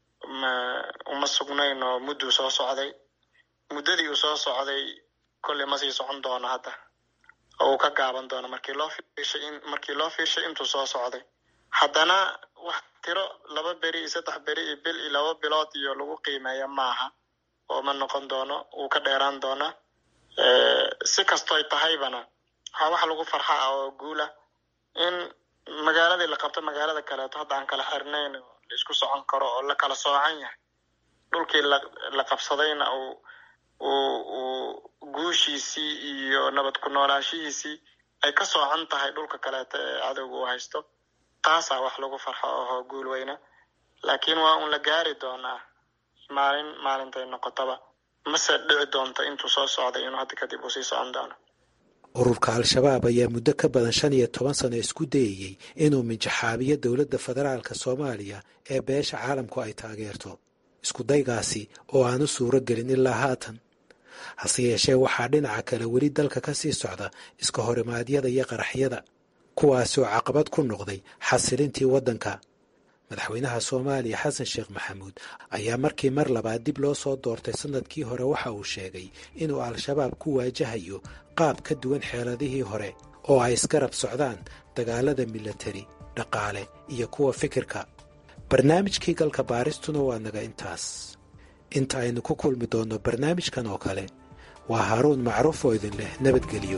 uma sugnayn oo mudduu soo socday muddadii uu soo socday kolley ma sii socon doono hadda oo uu ka gaaban doono markii loo fiirshay in markii loo fiirshay intuu soo socday haddana wax tiro laba beri iyo saddex beri iyo bil iyo laba bilood iyo lagu qiimeeya maaha oo ma noqon doono wuu ka dheeraan doonaa si kastoy tahaybana waa wax lagu farxa ah oo guula in magaaladii la qabto magaalada kaleeto hadda aan kala xirnayn oo la isku socon karo oo la kala soocan yahay dhulkii la la qabsadayna uu uu uu guushiisii iyo nabad ku noolaashihiisii ay ka soocan tahay dhulka kaleeto ee cadowga uu haysto taasaa wax lagu farxo ohoo guul weyna laakiin waa un la gaari doonaa maalin maalintay noqotaba mase dhici doonto intuu soo socday inuu hadda kadib uu sii socon doono ururka al-shabaab ayaa muddo ka badan shan iyo toban sano isku dayayey inuu minjaxaabiyo dowladda federaalka soomaaliya ee beesha caalamku ay taageerto iskudaygaasi oo aanu suuro gelin ilaa haatan hase yeeshee waxaa dhinaca kale weli dalka ka sii socda iska horimaadyada iyo qaraxyada kuwaasi oo caqabad ku noqday xasilintii waddanka madaxweynaha soomaaliya xasan sheekh maxamuud ayaa markii mar labaad dib loo soo doortay sanadkii hore waxa uu sheegay inuu al-shabaab ku waajahayo qaab ka duwan xeeladihii hore oo ay isgarab socdaan dagaalada milatari dhaqaale iyo kuwa fikirka barnaamijkii galka baaristuna waa naga intaas inta aynu ku kulmi doonno barnaamijkan oo kale waa haaruun macruuf oo idin leh nabadgelyo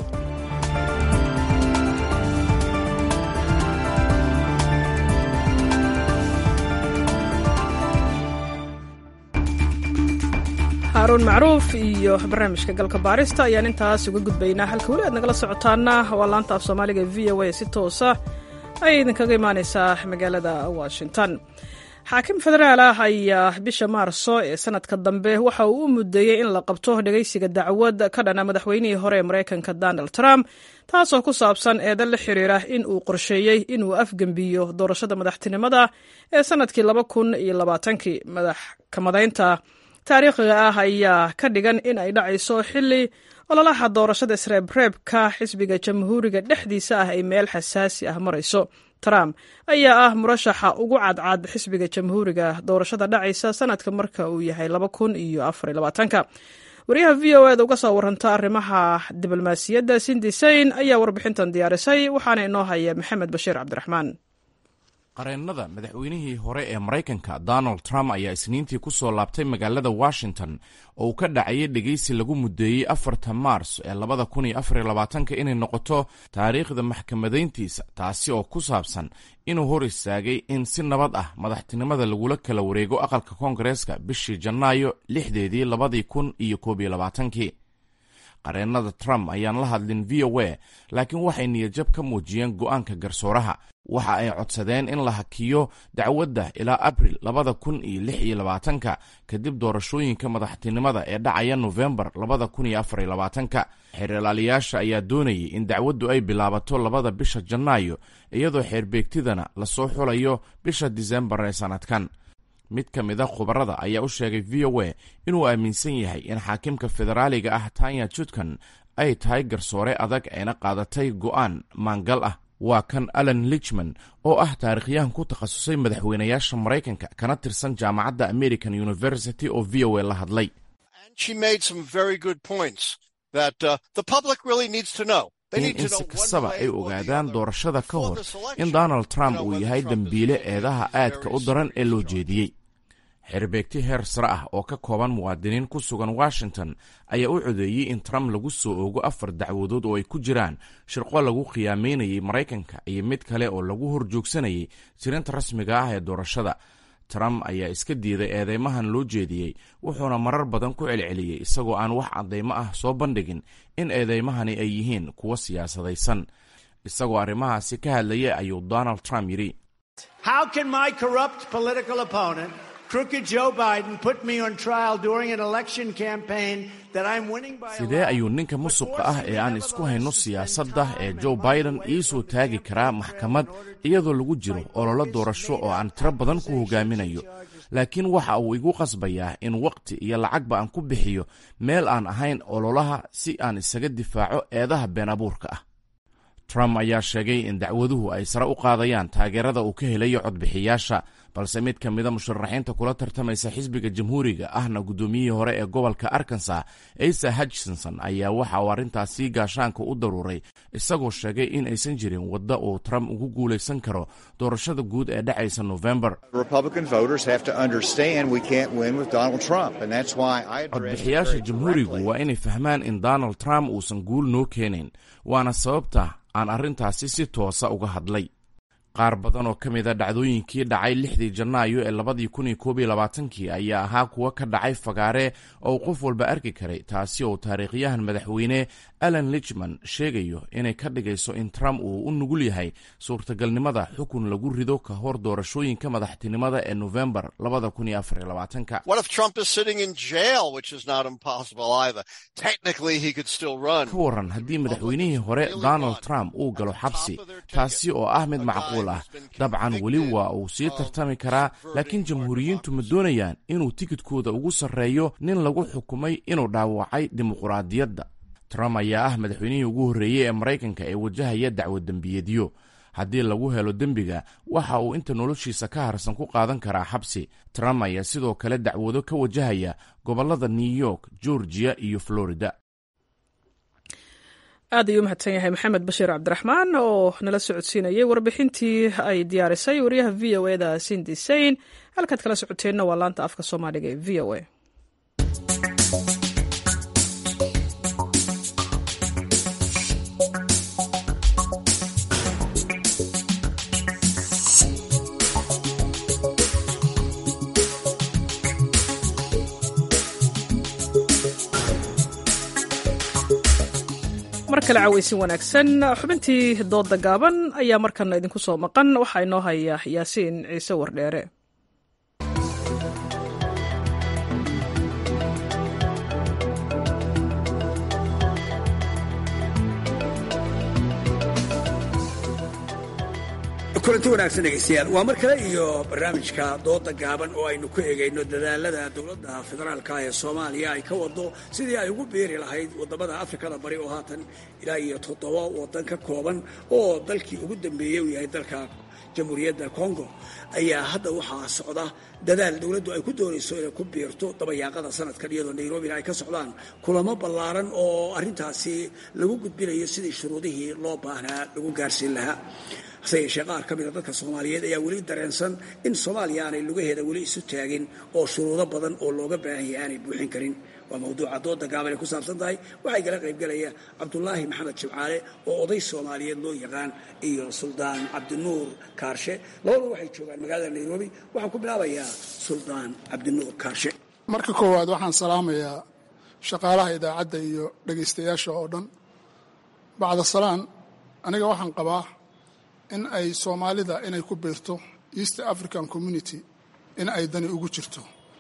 haaruun macruuf iyo barnaamijka galka baarista ayaan intaas uga gudbaynaa halka weli aad nagala socotaana waa laanta af soomaaliga v o a si toosa ayay idinkaga imaaneysaa magaalada washington xaakim federaal ah ayaa bisha maarso ee sanadka dambe waxa uu u mudeeyey in la qabto dhegeysiga dacwad ka dhana madaxweynihii hore ee maraykanka donald trump taasoo ku saabsan eedan la xiriira in uu qorsheeyey inuu afgembiyo doorashada madaxtinimada ee sanadkii laba kun iyo labaatankii madaxkamadaynta taariikhiga ah ayaa ka dhigan in ay dhacayso xili ololaha doorashada isreebreebka xisbiga jamhuuriga dhexdiisa ah ay meel xasaasi ah marayso trump ayaa ah murashaxa ugu cadcad xisbiga jamhuuriga doorashada dhacaysa sanadka marka uu yahay laba kun iyo afar iyo labaatanka wariyaha v o eda uga soo waranta arrimaha diblomaasiyadda sindi sayn ayaa warbixintan diyaarisay waxaana inoo haya maxamed bashiir cabdiraxmaan qareennada madaxweynihii hore ee maraykanka donald trump ayaa isniintii ku soo laabtay magaalada washington oo uu ka dhacayay dhegeysi lagu mudeeyey afarta maars ee labada kun iyo afar iyo labaatanka inay noqoto taariikhda maxkamadayntiisa taasi oo ku saabsan inuu hor istaagay in si nabad ah madaxtinimada lagula kala wareego aqalka koongareeska bishii janaayo lixdeedii labadii kun iyo koob iyo labaatankii qareennada trump ayaan la hadlin v o a laakiin waxay niyadjab ka muujiyeen go'aanka garsooraha waxa ay codsadeen in la hakiyo dacwadda ilaa abril labada kun iyo lix iyo labaatanka kadib doorashooyinka madaxtinimada ee dhacaya nofembar labada kun iyo afar iyo labaatanka xeeralaaliyaasha ayaa doonayay in dacwaddu ay bilaabato labada bisha janaayo iyadoo xeerbeegtidana lasoo xulayo bisha disembar ee sannadkan mid ka mid a khubarada ayaa u sheegay v o a inuu aaminsan yahay in xaakimka federaaliga ah tanya jutkan ay tahay garsoore adag ayna qaadatay go'aan maangal ah waa kan alan lichman oo ah taarikhyahan ku takhasusay madaxweynayaasha maraykanka kana tirsan jaamacadda american university oo v o a la hadlay in in si kastaba ay ogaadaan doorashada ka hor in donald trump uu yahay dembiile eedaha aadka u daran ee loo jeediyey xerbeegti heer sare ah oo ka kooban muwaadiniin ku sugan washington ayaa u codeeyey in trump lagu soo oogo afar dacwadood oo ay ku jiraan shirqo lagu khiyaameynayay maraykanka iyo mid kale oo lagu horjoogsanayay tirinta rasmiga ah ee doorashada trump ayaa iska diiday eedeymahan loo jeediyey wuxuuna marar badan ku celceliyey isagoo aan wax caddaymo ah soo bandhigin in eedeymahani ay yihiin kuwo siyaasadaysan isagoo arrimahaasi ka hadlaya ayuu donald trump yidhi sidee ayuu ninka musuqa ah ee aan isku hayno siyaasadda ee joe biden ii soo taagi karaa maxkamad iyadoo lagu jiro ololo doorasho oo aan tiro badan ku hogaaminayo laakiin waxa uu igu qasbayaa in wakhti iyo lacagba aan ku bixiyo meel aan ahayn ololaha si aan isaga difaaco eedaha been abuurka ah trump ayaa sheegay in dacwaduhu ay sare u qaadayaan taageerada uu ka helayo codbixiyaasha balse mid ka mida musharaxiinta kula tartamaysa xisbiga jamhuuriga ahna guddoomiyihii hore ee gobolka arkansas asa hutchinson ayaa waxa uu arrintaasi gaashaanka u daruuray isagoo sheegay in aysan jirin wadda uu trump ugu guulaysan karo doorashada guud ee dhacaysa nofembar codbixiyaasha jamhuurigu waa inay fahmaan in donald trump uusan guul noo keenayn waana sababta aan arrintaasi si toosa uga hadlay qaar badan oo ka mid a dhacdooyinkii dhacay lixdii janaayo ee labadii kun iyo koob iyo labaatankii ayaa ahaa kuwa ka dhacay fagaare oo qof walba arki karay taasi oo taariikhyahan madaxweyne alan lichman sheegayo inay ka dhigayso in trump uu u nugul yahay suurtagalnimada xukun lagu rido ka hor doorashooyinka madaxtinimada ee nofembar labada kun iyo afar iyo labaatanka ka waran haddii madaxweynihii hore donald trump uu galo xabsi taasi oo ah mid macquul ah dabcan weli waa uu sii tartami karaa laakiin jamhuuriyiintu ma doonayaan inuu tikidkooda ugu sarreeyo nin lagu xukumay inuu dhaawacay dimuquraadiyadda trump ayaa ah madaxweynihii ugu horreeyey ee maraykanka ee wajahaya dacwo dembiyeedyo haddii lagu helo dembiga waxa uu inta noloshiisa ka harsan ku qaadan karaa xabsi trump ayaa sidoo kale dacwado ka wajahaya gobollada new york georgia iyo florida aad ayuu umahadsan yahay maxamed bashiir cabdiraxmaan oo nala socodsiinayay warbixintii ay diyaarisay wariyaha v o eda sindi sain halkaad kala socoteenna waa laanta afka soomaaliga ee v o a mar kale caweysin wanaagsan xubintii dooda gaaban ayaa markana idinku soo maqan waxaa inoo haya yaasiin ciise wardheere kulanti wanaagsan dhegeystayaal waa mar kale iyo barnaamijka dooda gaaban oo aynu ku egayno dadaalada dowladda federaalka ee soomaaliya ay ka wado sidii ay ugu biiri lahayd wadamada afrikada bari oo haatan ilaa iyo toddoba wadan ka kooban oo dalkii ugu dambeeyey uu yahay dalka jamhuuriyadda congo ayaa hadda waxaa socda dadaal dowladdu ay ku doonayso inay ku biirto dabayaaqada sanadkan iyadoo nairobina ay ka socdaan kulamo ballaaran oo arrintaasi lagu gudbinayo sidii shuruudihii loo baahnaa lagu gaarsiin lahaa hase yeeshee qaar ka mida dadka soomaaliyeed ayaa weli dareensan in soomaaliya aanay lugaheeda weli isu taagin oo shuruudo badan oo looga baahan yahay aanay buuxin karin waa mawduuca dooda gaaban ay ku saabsan tahay waxaa igala qaybgelaya cabdulaahi maxamed jimcaale oo oday soomaaliyeed loo yaqaan iyo suldaan cabdinuur kaarshe labadu waxay joogaan magaalada nairobi waxaan ku bilaabayaa suldaan cabdinuur kaarshe marka koowaad waxaan salaamayaa shaqaalaha idaacadda iyo dhegaystayaasha oo dhan bacda salaan aniga waxaan qabaa in ay soomaalida inay ku biirto east african community in ay dani ugu jirto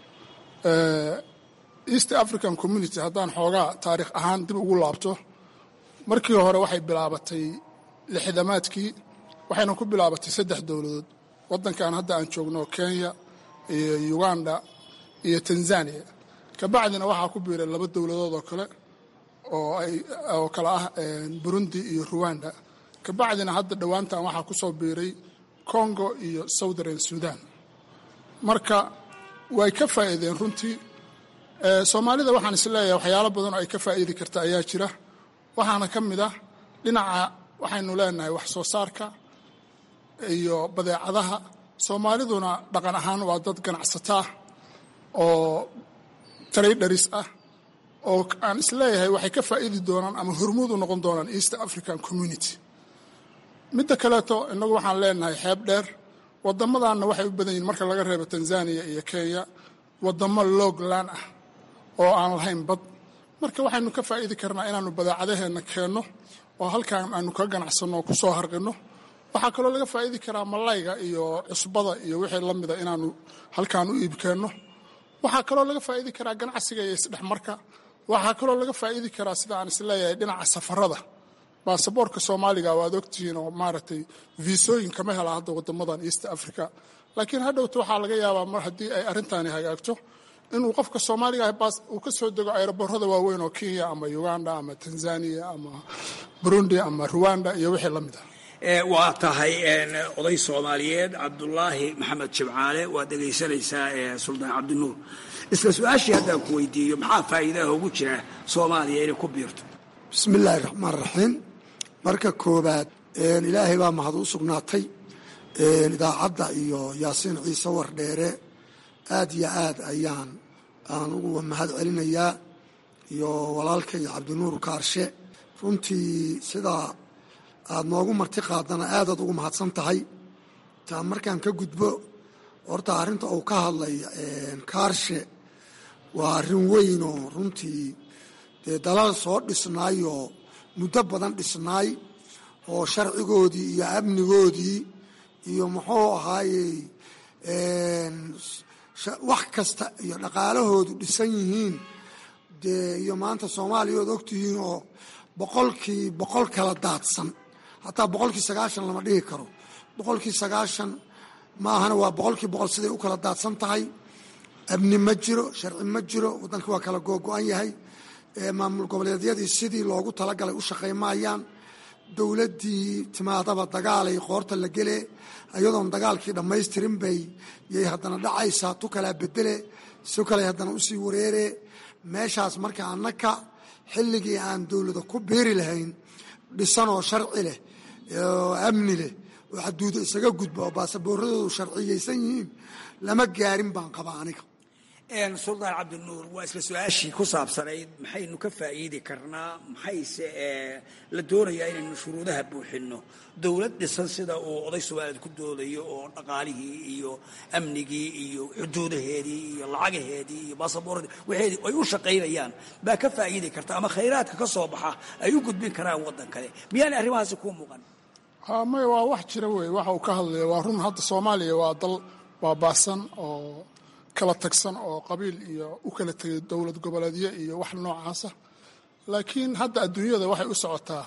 east african community haddaan xoogaa taariikh ahaan dib ugu laabto markii hore waxay bilaabatay lixdamaadkii waxayna ku bilaabatay saddex dowladood waddankan hadda aan joogno kenya iyo uganda iyo tanzania kabacdina waxaa ku biiray laba dowladood oo kale oo kale ah burundi iyo ruwanda kabacdina hadda dhowaantan waxaa ku soo biiray congo iyo southern sudan marka way ka faa'iideen runtii soomaalida waxaan isleeyahay waxyaalo badan oo ay ka faa'iidi karta ayaa jira waxaana ka mid ah dhinaca waxaynu leenahay wax soo saarka iyo badeecadaha soomaaliduna dhaqan ahaan waa dad ganacsataa oo tradharis ah oo aan isleeyahay waxay ka faa'iidi doonaan ama hormuud u noqon doonaan east african community midda kaleeto innagu waxaan leenahay xeeb dheer wadamadanna waxay u badan yihin marka laga reebo tanzania iyo kenya wadamo logland ah oo aan lahayn bad marka waxaynu ka faa'iidi karnaa inaanu badeecadaheenna keenno oo halkaan aanu ka ganacsanno oo ku soo harqinno waxaa kaloo laga faa'iidi karaa malayga iyo cusbada iyo wixii la mida inaanu halkaan u iibkeenno waxaa kaloo laga faa'iidi karaa ganacsiga iyo isdhexmarka waxaa kaloo laga faa'iidi karaa sida aan isleeyahay dhinaca safarada baasaboorka soomaaliga waad ogtihiin oo maaragtay viisooyin kama hela hadda wadamadan east africa laakiin hadhowta waxaa laga yaabaa mar haddii ay arrintaani hagaagto inuu qofka soomaaliga ah baas uu ka soo dego aeroborada waaweyn oo kenya ama uganda ama tanzania ama burundi ama ruwanda iyo wixii la mid ah waa tahay oday soomaaliyeed cabdulaahi maxamed jimcaale waad dhegaysanaysaa suldaan cabdinuur isla su-aashii haddaan ku weydiiyo maxaa faa'iidaha ugu jira soomaaliya inay ku biirto bismi illaahi raxmaan raxiim marka koobaad ilaahay baa mahad u sugnaatay idaacadda iyo yaasiin ciise wardheere aad iyo aad ayaan aan ugu mahad celinayaa iyo walaalka iyo cabdinuur kaarshe runtii sidaa aada noogu marti qaadana aadaad ugu mahadsan tahay taa markaan ka gudbo horta arrinta uu ka hadlay kaarshe waa arrin weyn oo runtii dee dalal soo dhisnaayoo muddo badan dhisnaay oo sharcigoodii iyo amnigoodii iyo muxuu ahaayey wax kasta iyo dhaqaalahoodu dhisan yihiin dee iyo maanta soomaaliya ood ogtihiin oo boqolkii boqol kala daadsan hataa boqolkii sagaashan lama dhihi karo boqolkii sagaashan maahana waa boqolkii boqol siday u kala daadsan tahay amni ma jiro sharci ma jiro waddankii waa kala googo-an yahay maamul goboleedyadii sidii loogu talagalay u shaqaymaayaan dowladdii timaadaba dagaalay qoorta la gele iyadoon dagaalkii dhammaystirin bay yay haddana dhacaysaa tu kalaa bedele si kale haddana usii wareere meeshaas marka annaka xilligii aan dowlada ku biiri lahayn dhisan oo sharci leh oo amni leh oo xaduuda isaga gudba oo baasaboorradoodu sharciyeysan yihiin lama gaarin baan qabaa aniga suldaan cabdinuur waa isla su-aashii ku saabsanayd maxaynu ka faa'iidi karnaa maxayse la doonayaa inaynu shuruudaha buuxinno dowlad dhisan sida uu oday soomaaliyeed ku doodayo oo dhaqaalihii iyo amnigii iyo xuduudaheedii iyo lacagaheedii iyo baasaboorradii waxeedii ay u shaqaynayaan baa ka faa'iidi karta ama khayraadka ka soo baxa ay u gudbin karaan waddan kale miyaanay arrimahaasi kuu muuqan maya waa wax jira wey waxa uu ka hadlaya waa run hadda soomaaliya waa dal baabaasan oo kala tagsan oo qabiil iyo u kala tegay dowlad goboleedyo iyo wax noocaasa laakiin hadda adduunyada waxay u socotaa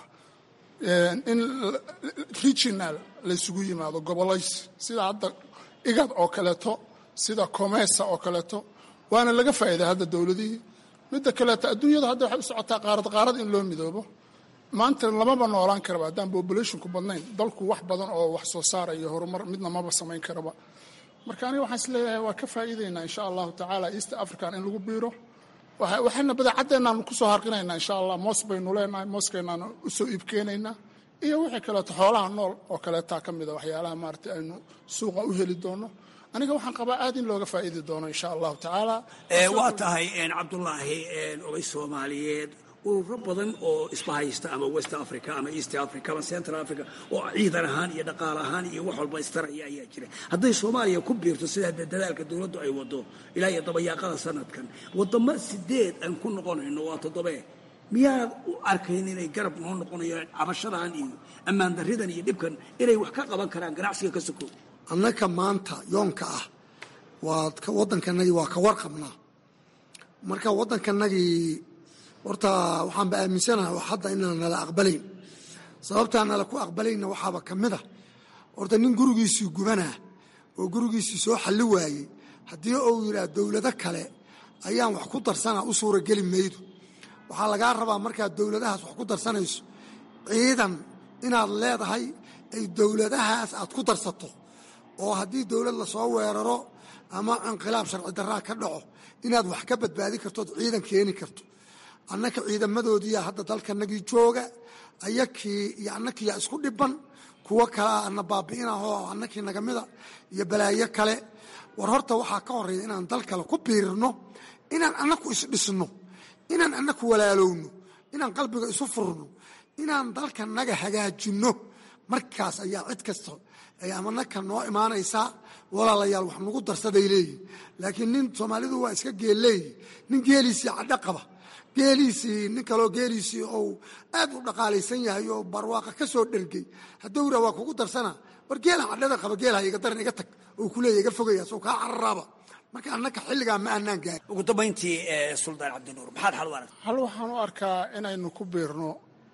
in regional laysugu yimaado gobolays sida hadda igad oo kaleeto sida comesa oo kaleeto waana laga faa'iiday hadda dowladihii midda kaleeto adduunyada hadda waxay u socotaa qaarad qaarad in loo midoobo maanta lamaba noolaan karaba haddaan populationku badnayn dalku wax badan oo wax soo saara iyo horumar midna maba samayn karaba marka aniga waxaan is leeyahay waa ka faa'iideynaa insha allahu tacaala east african in lagu biiro waxayna badeecadeenaan kusoo harqinaynaa insha allah moos baynu leenahay mooskeenaan usoo iibkeenaynaa iyo wixii kaleeto xoolaha nool oo kaleetaa ka mida waxyaalaha maarata aynu suuqa u heli doono aniga waxaan qabaa aad in looga faa'iidi doono insha allahu tacaala waa tahay cabdulaahi oday soomaaliyeed ururo badan oo isbahaysta ama west africa ama east africa ama central africa oo ciidan ahaan iyo dhaqaal ahaan iyo wax walba istaraya ayaa jira hadday soomaaliya ku biirto sida dadaalka dowladdu ay wado ilaa iyo dabayaaqada sanadkan wadamo sideed aan ku noqonayno waa toddobee miyaanad u arkayn inay garab noo noqonayaan cabashadan iyo ammaan darridan iyo dhibkan inay wax ka qaban karaan ganacsiga ka sokow annaka maanta yoonka ah waa waddankanagii waa ka warqabnaa marka waddankanagii horta waxaanba aaminsanaha hadda inaan nala aqbalayn sababtaa nala ku aqbalayna waxaaba ka mid a horta nin gurigiisii gubanaa oo gurigiisii soo xalli waayey haddii uu yidhaah dowlado kale ayaan wax ku darsanaa u suurageli maydo waxaa lagaa rabaa markaad dowladahaas wax ku darsanayso ciidan inaad leedahay ay dowladahaas aad ku darsato oo haddii dowlad lasoo weeraro ama inqilaab sharci daraa ka dhaco inaad wax ka badbaadi kartood ciidan keeni karto annaka ciidamadoodiiya hadda dalkanagii jooga ayakii iyo annakiiyaa isku dhiban kuwo kalea ana baabi'inahoo annakii nagamida iyo balaayo kale war horta waxaa ka horreeya inaan dal kale ku biirno inaan annaku isdhisno inaan annaku walaalowno inaan qalbiga isu furno inaan dalkanaga hagaajinno markaas ayaa cid kasta ay amanaka noo imaanaysaa walaalayaal wax nagu darsaday leeyihin laakiin nin soomaalidu waa iska geel leeyihi nin geeliisii cadho qaba geeliisii nin kaloo geeliisii ou aad u dhaqaalaysan yahay oo barwaaqa ka soo dhergey hadduu raa waa kugu darsana war geelan cadhada qaba geelha iga daran iga tag oo kuleeya iga fogaya soo kaa cararaaba marka annaka xilligaa ma aanaan gaarin ugu dambayntii suldaan cabdinuur maxaad xal u aragta hal waxaan u arkaa inaynu ku biirno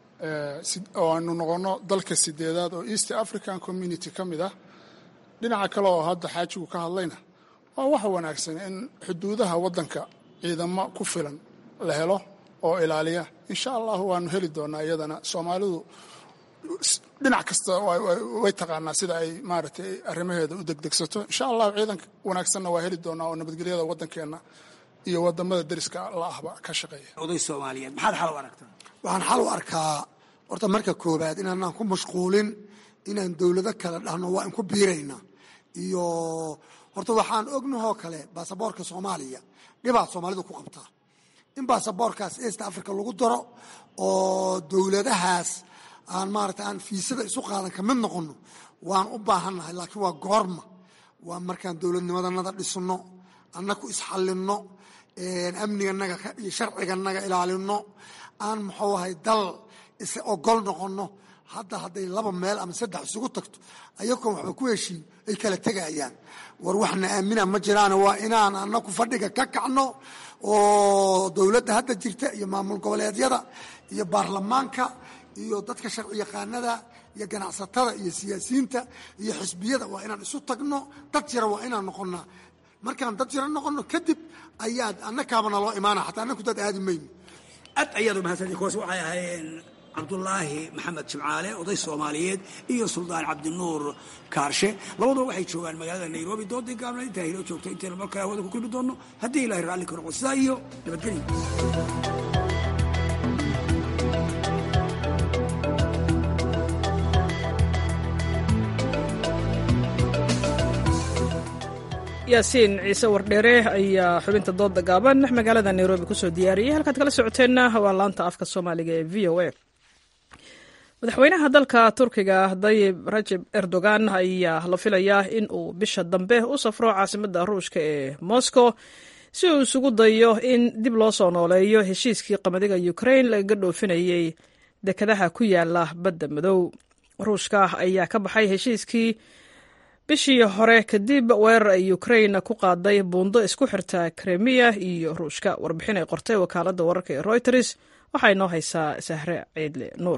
oo aynu noqonno dalka sideedaad oo east african community ka mid ah dhinaca kale oo hadda xaajigu ka hadlayna waa wax wanaagsan in xuduudaha waddanka ciidamo ku filan la helo oo ilaaliya insha allahu waanu heli doonaa iyadana soomaalidu dhinac kasta way taqaanaa sida ay maaragtay arrimaheeda u degdegsato insha allahu ciidan wanaagsanna waa heli doonaa oo nabadgelyada waddankeenna iyo wadamada deriska la ahba ka shaqeeya oday soomaaliyeed maxaad xal u aragtaa waxaan xal u arkaa horta marka koobaad inaanaan ku mashquulin inaan dowlado kale dhahno waa in ku biirayna iyo horta waxaan ognahoo kale baasaboorka soomaaliya dhibaad soomaalidu ku qabtaa in baasaboorkaas east africa lagu daro oo dowladahaas aan maarata aan fiisada isu qaadan ka mid noqono waan u baahannahay laakiin waa goorma waa markaan dowladnimadanada dhisno annaku isxallinno amniganaga iyo sharciganaga ilaalino aan muxuu ahay dal is ogol noqono hadda hadday laba meel ama saddex isugu tagto ayagoon waxba ku heshiin ay kala tegayaan war waxna aamina ma jiraan waa inaan anaku fadhiga ka kacno oo dowladda hadda jirta iyo maamul goboleedyada iyo baarlamaanka iyo dadka sharci yaqaanada iyo ganacsatada iyo siyaasiyiinta iyo xisbiyada waa inaan isu tagno dad jira waa inaan noqonnaa markaan dad jira noqonno kadib ayaad annakaaba naloo imaana xataa annaku dad aadi mayno aad ayaad umahadsanti kuwaas waxay ahaayeen cabdulaahi maxamed jimcaale oday soomaaliyeed iyo suldaan cabdinuur kaarshe labaduba waxay joogaan magaalada nairobi doodii gaabna intaa hilo joogto intaynu markale hawada ku kulmi doonno haddii ilahay raalli ka noqo sidaa iyo nabadgelyo yaasiin ciise wardheere ayaa xubinta dooda gaaban magaalada nairobi kusoo diyaariyey halkaad kala socoteenna waa laanta afka soomaaliga ee v o a madaxweynaha dalka turkiga dayib rajeb erdogan ayaa la filayaa in uu bisha dambe u safro caasimadda ruushka ee moscow si uu isugu dayo in dib loo soo nooleeyo heshiiskii qamadiga ukrain lagaga dhoofinayey dekadaha ku yaala badda madow ruushka ayaa ka baxay heshiiskii bishii hore kadib weerar ay ukrain ku qaaday buundo isku xirta kremiya iyo ruushka warbixin ay qortay wakaaladda wararka ee reuters waxaa inoo haysaa sahre ciidle nuur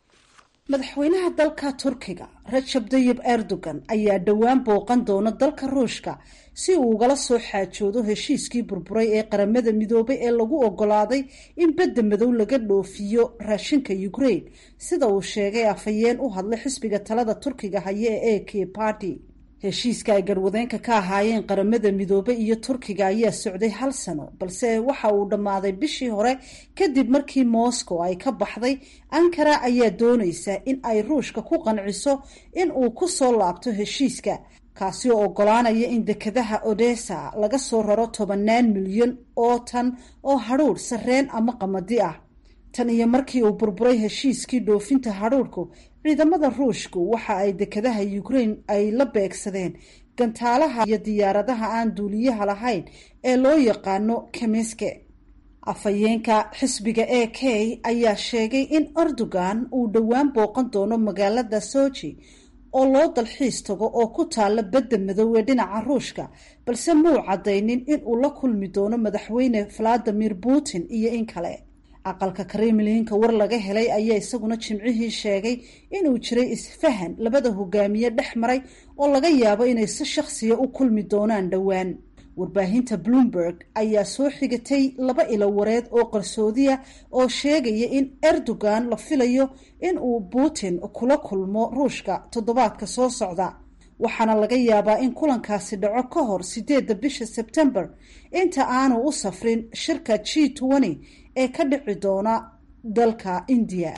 madaxweynaha dalka turkiga rajab dayib erdogan ayaa dhowaan booqan doona dalka ruushka si uu ugala soo xaajoodo heshiiskii burburay ee qaramada midoobay ee lagu ogolaaday in badda madow laga dhoofiyo raashinka ukrain sida uu sheegay afhayeen u hadlay xisbiga talada turkiga haya ee a k party heshiiska ay garwadeenka ka ahaayeen qaramada midoobey iyo turkiga ayaa socday hal sano balse waxa uu dhammaaday bishii hore kadib markii moscow ay ka baxday ankara ayaa doonaysa in ay ruushka ku qanciso in uu ku soo laabto heshiiska kaasi oo ogolaanaya in dekadaha odessa laga soo raro tobanaan milyan oo tan oo hadhuudh sarreen ama qamadi ah tan iyo markii uu burburay heshiiskii dhoofinta hadhuudhku ciidamada ruushku waxa ay dekadaha ukrain ay la beegsadeen gantaalaha iyo diyaaradaha aan duuliyaha lahayn ee loo yaqaano kemiske afhayeenka xisbiga a k ayaa sheegay in erdogan uu dhowaan booqan doono magaalada soji oo loo dalxiis tago oo ku taalla badda madow ee dhinaca ruushka balse muu caddaynin in uu la kulmi doono madaxweyne valadimir putin iyo in kale aqalka kremlinka war laga helay ayaa isaguna jimcihii sheegay inuu jiray isfahan labada hogaamiye dhex maray oo laga yaabo inay si shakhsiya u kulmi doonaan dhowaan warbaahinta bloomberg ayaa soo xigatay laba ilo wareed oo qarsoodiya oo sheegaya in erdogan la filayo in uu putin kula kulmo ruushka toddobaadka soo socda waxaana laga yaabaa in kulankaasi dhaco ka hor sideedda bisha sebtembar inta aanu u safrin shirka g twenty ee ka dhici doona dalka indiya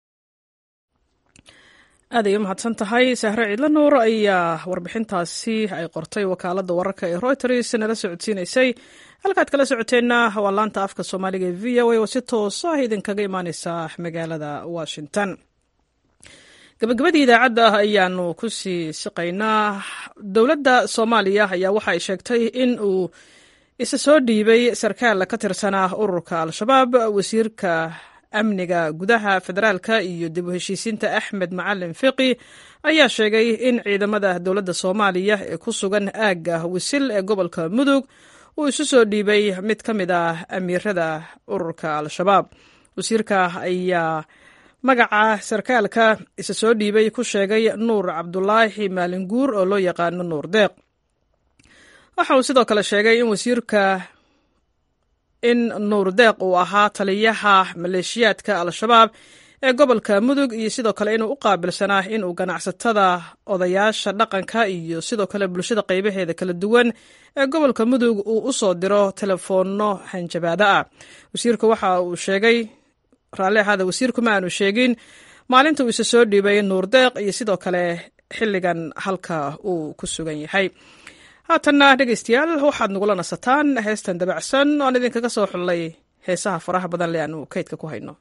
aad ay u mahadsan tahay sahre ciidla nuur ayaa warbixintaasi ay qortay wakaaladda wararka ee reuters nala socodsiinaysay halkaad kala socoteenna waa laanta afka soomaaliga ee v o a oo si toos ah idinkaga imaaneysa magaalada washington gabagabadii idaacadda ayaanu ku sii siqaynaa dowladda soomaaliya ayaa waxa ay sheegtay in uu isa soo dhiibay sarkaal ka tirsanaa ururka al-shabaab wasiirka amniga gudaha federaalka iyo dib u heshiisiinta axmed macalin fiqi ayaa sheegay in ciidamada dowladda soomaaliya ee ku sugan aagga wisil ee gobolka mudug uu isu soo dhiibay mid ka mid ah amiirada ururka al-shabaab wasiirka ayaa magaca sarkaalka isa soo dhiibay ku sheegay nuur cabdulaahi maalinguur oo loo yaqaano nuur deeq waxa uu sidoo kale sheegay in wasiirka in nuur deeq uu ahaa taliyaha maleeshiyaadka al-shabaab ee gobolka mudug iyo sidoo kale inuu u qaabilsanaa inuu ganacsatada odayaasha dhaqanka iyo sidoo kale bulshada qaybaheeda kala duwan ee gobolka mudug uu u soo diro telefoonno hanjabaado ah wasiirku waxa uu sheegay raalli ahaada wasiirku ma aanu sheegin maalinta uu isa soo dhiibay nuur deeq iyo sidoo kale xilligan halka uu ku sugan yahay haatanna dhegaystayaal waxaad nagula nasataan heestan dabacsan oan idinkaga soo xullay heesaha faraha badan le aanu kaydka ku hayno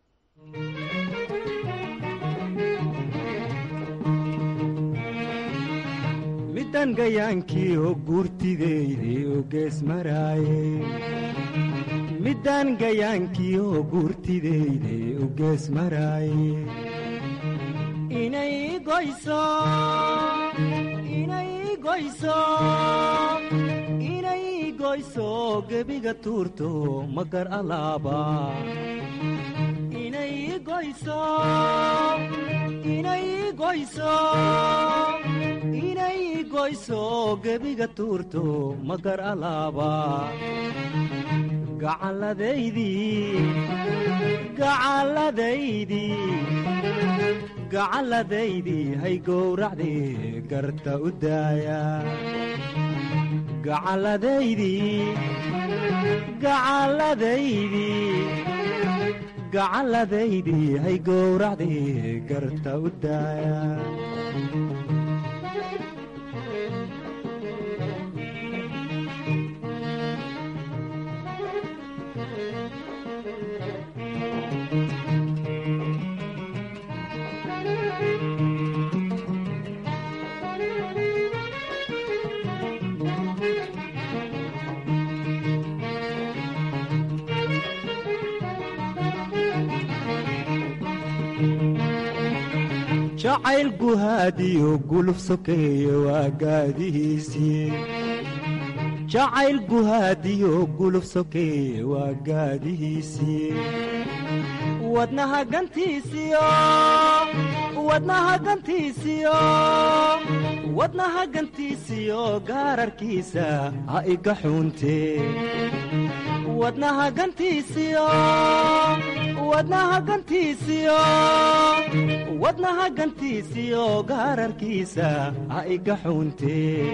midan gayaankii oo guurtideyday oo gees maraaye middaan gayaankii oo guurtideyday oo gees maraaye inay goyso inay goyso inay goyso gebiga tuurto magar alaaba inay goyso inay goyso inay goyso gebiga tuurto magar alaaba gacalladaydii gacalladaydii gacalladaydii hay gowracdii garta u daaya gacalladaydii gacalladaydii gacalladaydii hay gowracdii garta u daaya jacayl guhaadiyo guluf sokeeye waa gaadihiisii jacayl guhaadiyo guluf sokeeye waa gaadihiisii wadnaha gantiisiyo wadnaha gantiisiyo wadnaha gantiisiyo gaararkiisa ha iga xuuntee wadnaha gantiisiyo wadnaha gantiisiyo wadnaha gantiisiyo gaararkiisa ha iga xuuntee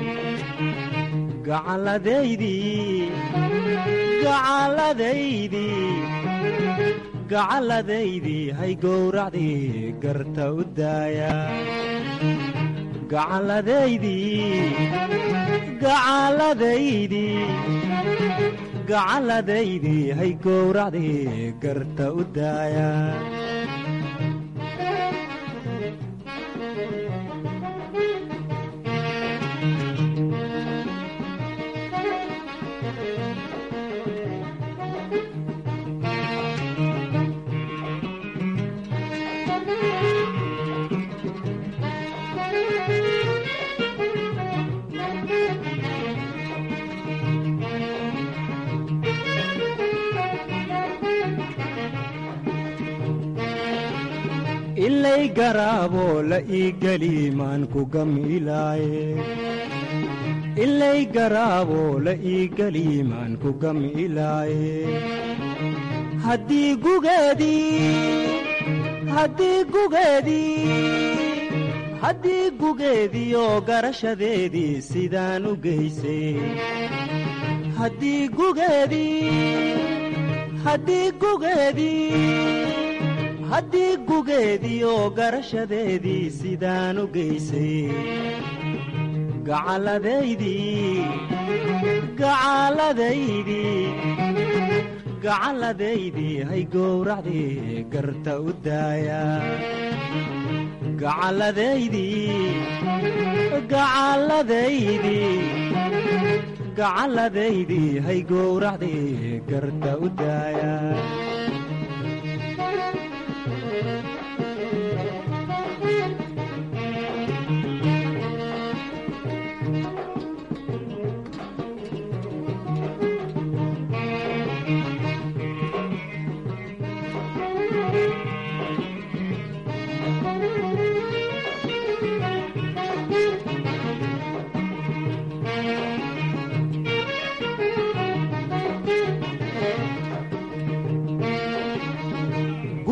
gacalladaydii gacalladaydii gacalladaydii hay gowracdii garta u daaya gacalladaydii gacalladaydii gacalladaydii hay gowracdii garta u daaya ilay garaaboo la ii geli maan ku gamilaaye ilay garaaboo la ii geli maan ku gamilaaye haddii gugeedii haddii gugeedii haddii gugeediioo garashadeedii sidaan u geysay haddii gugeedii haddii gugeedii haddii gugeediioo garashadeedii sidaan u geysay gacalladaydii gacalladaydii gacalladaydii hay gowracdii garta u daaya gacalladaydii gacalladaydii gacalladaydii hay gowracdii garta u daaya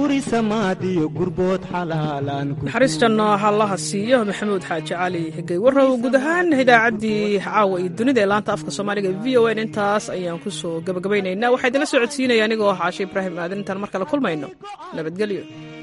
guri samaadiyo gurbood xalaalaan naxariistanna hallaha siiyo maxamuud xaaji cali geywarow guud ahaan idaacaddii caawa iyo dunida ee laanta afka soomaaliga v o n intaas ayaan ku soo gabagabaynaynaa waxaa idinla socodsiinaya anigoo ah caashe ibraahim aadan intaan mar kale kulmayno nabadgelyo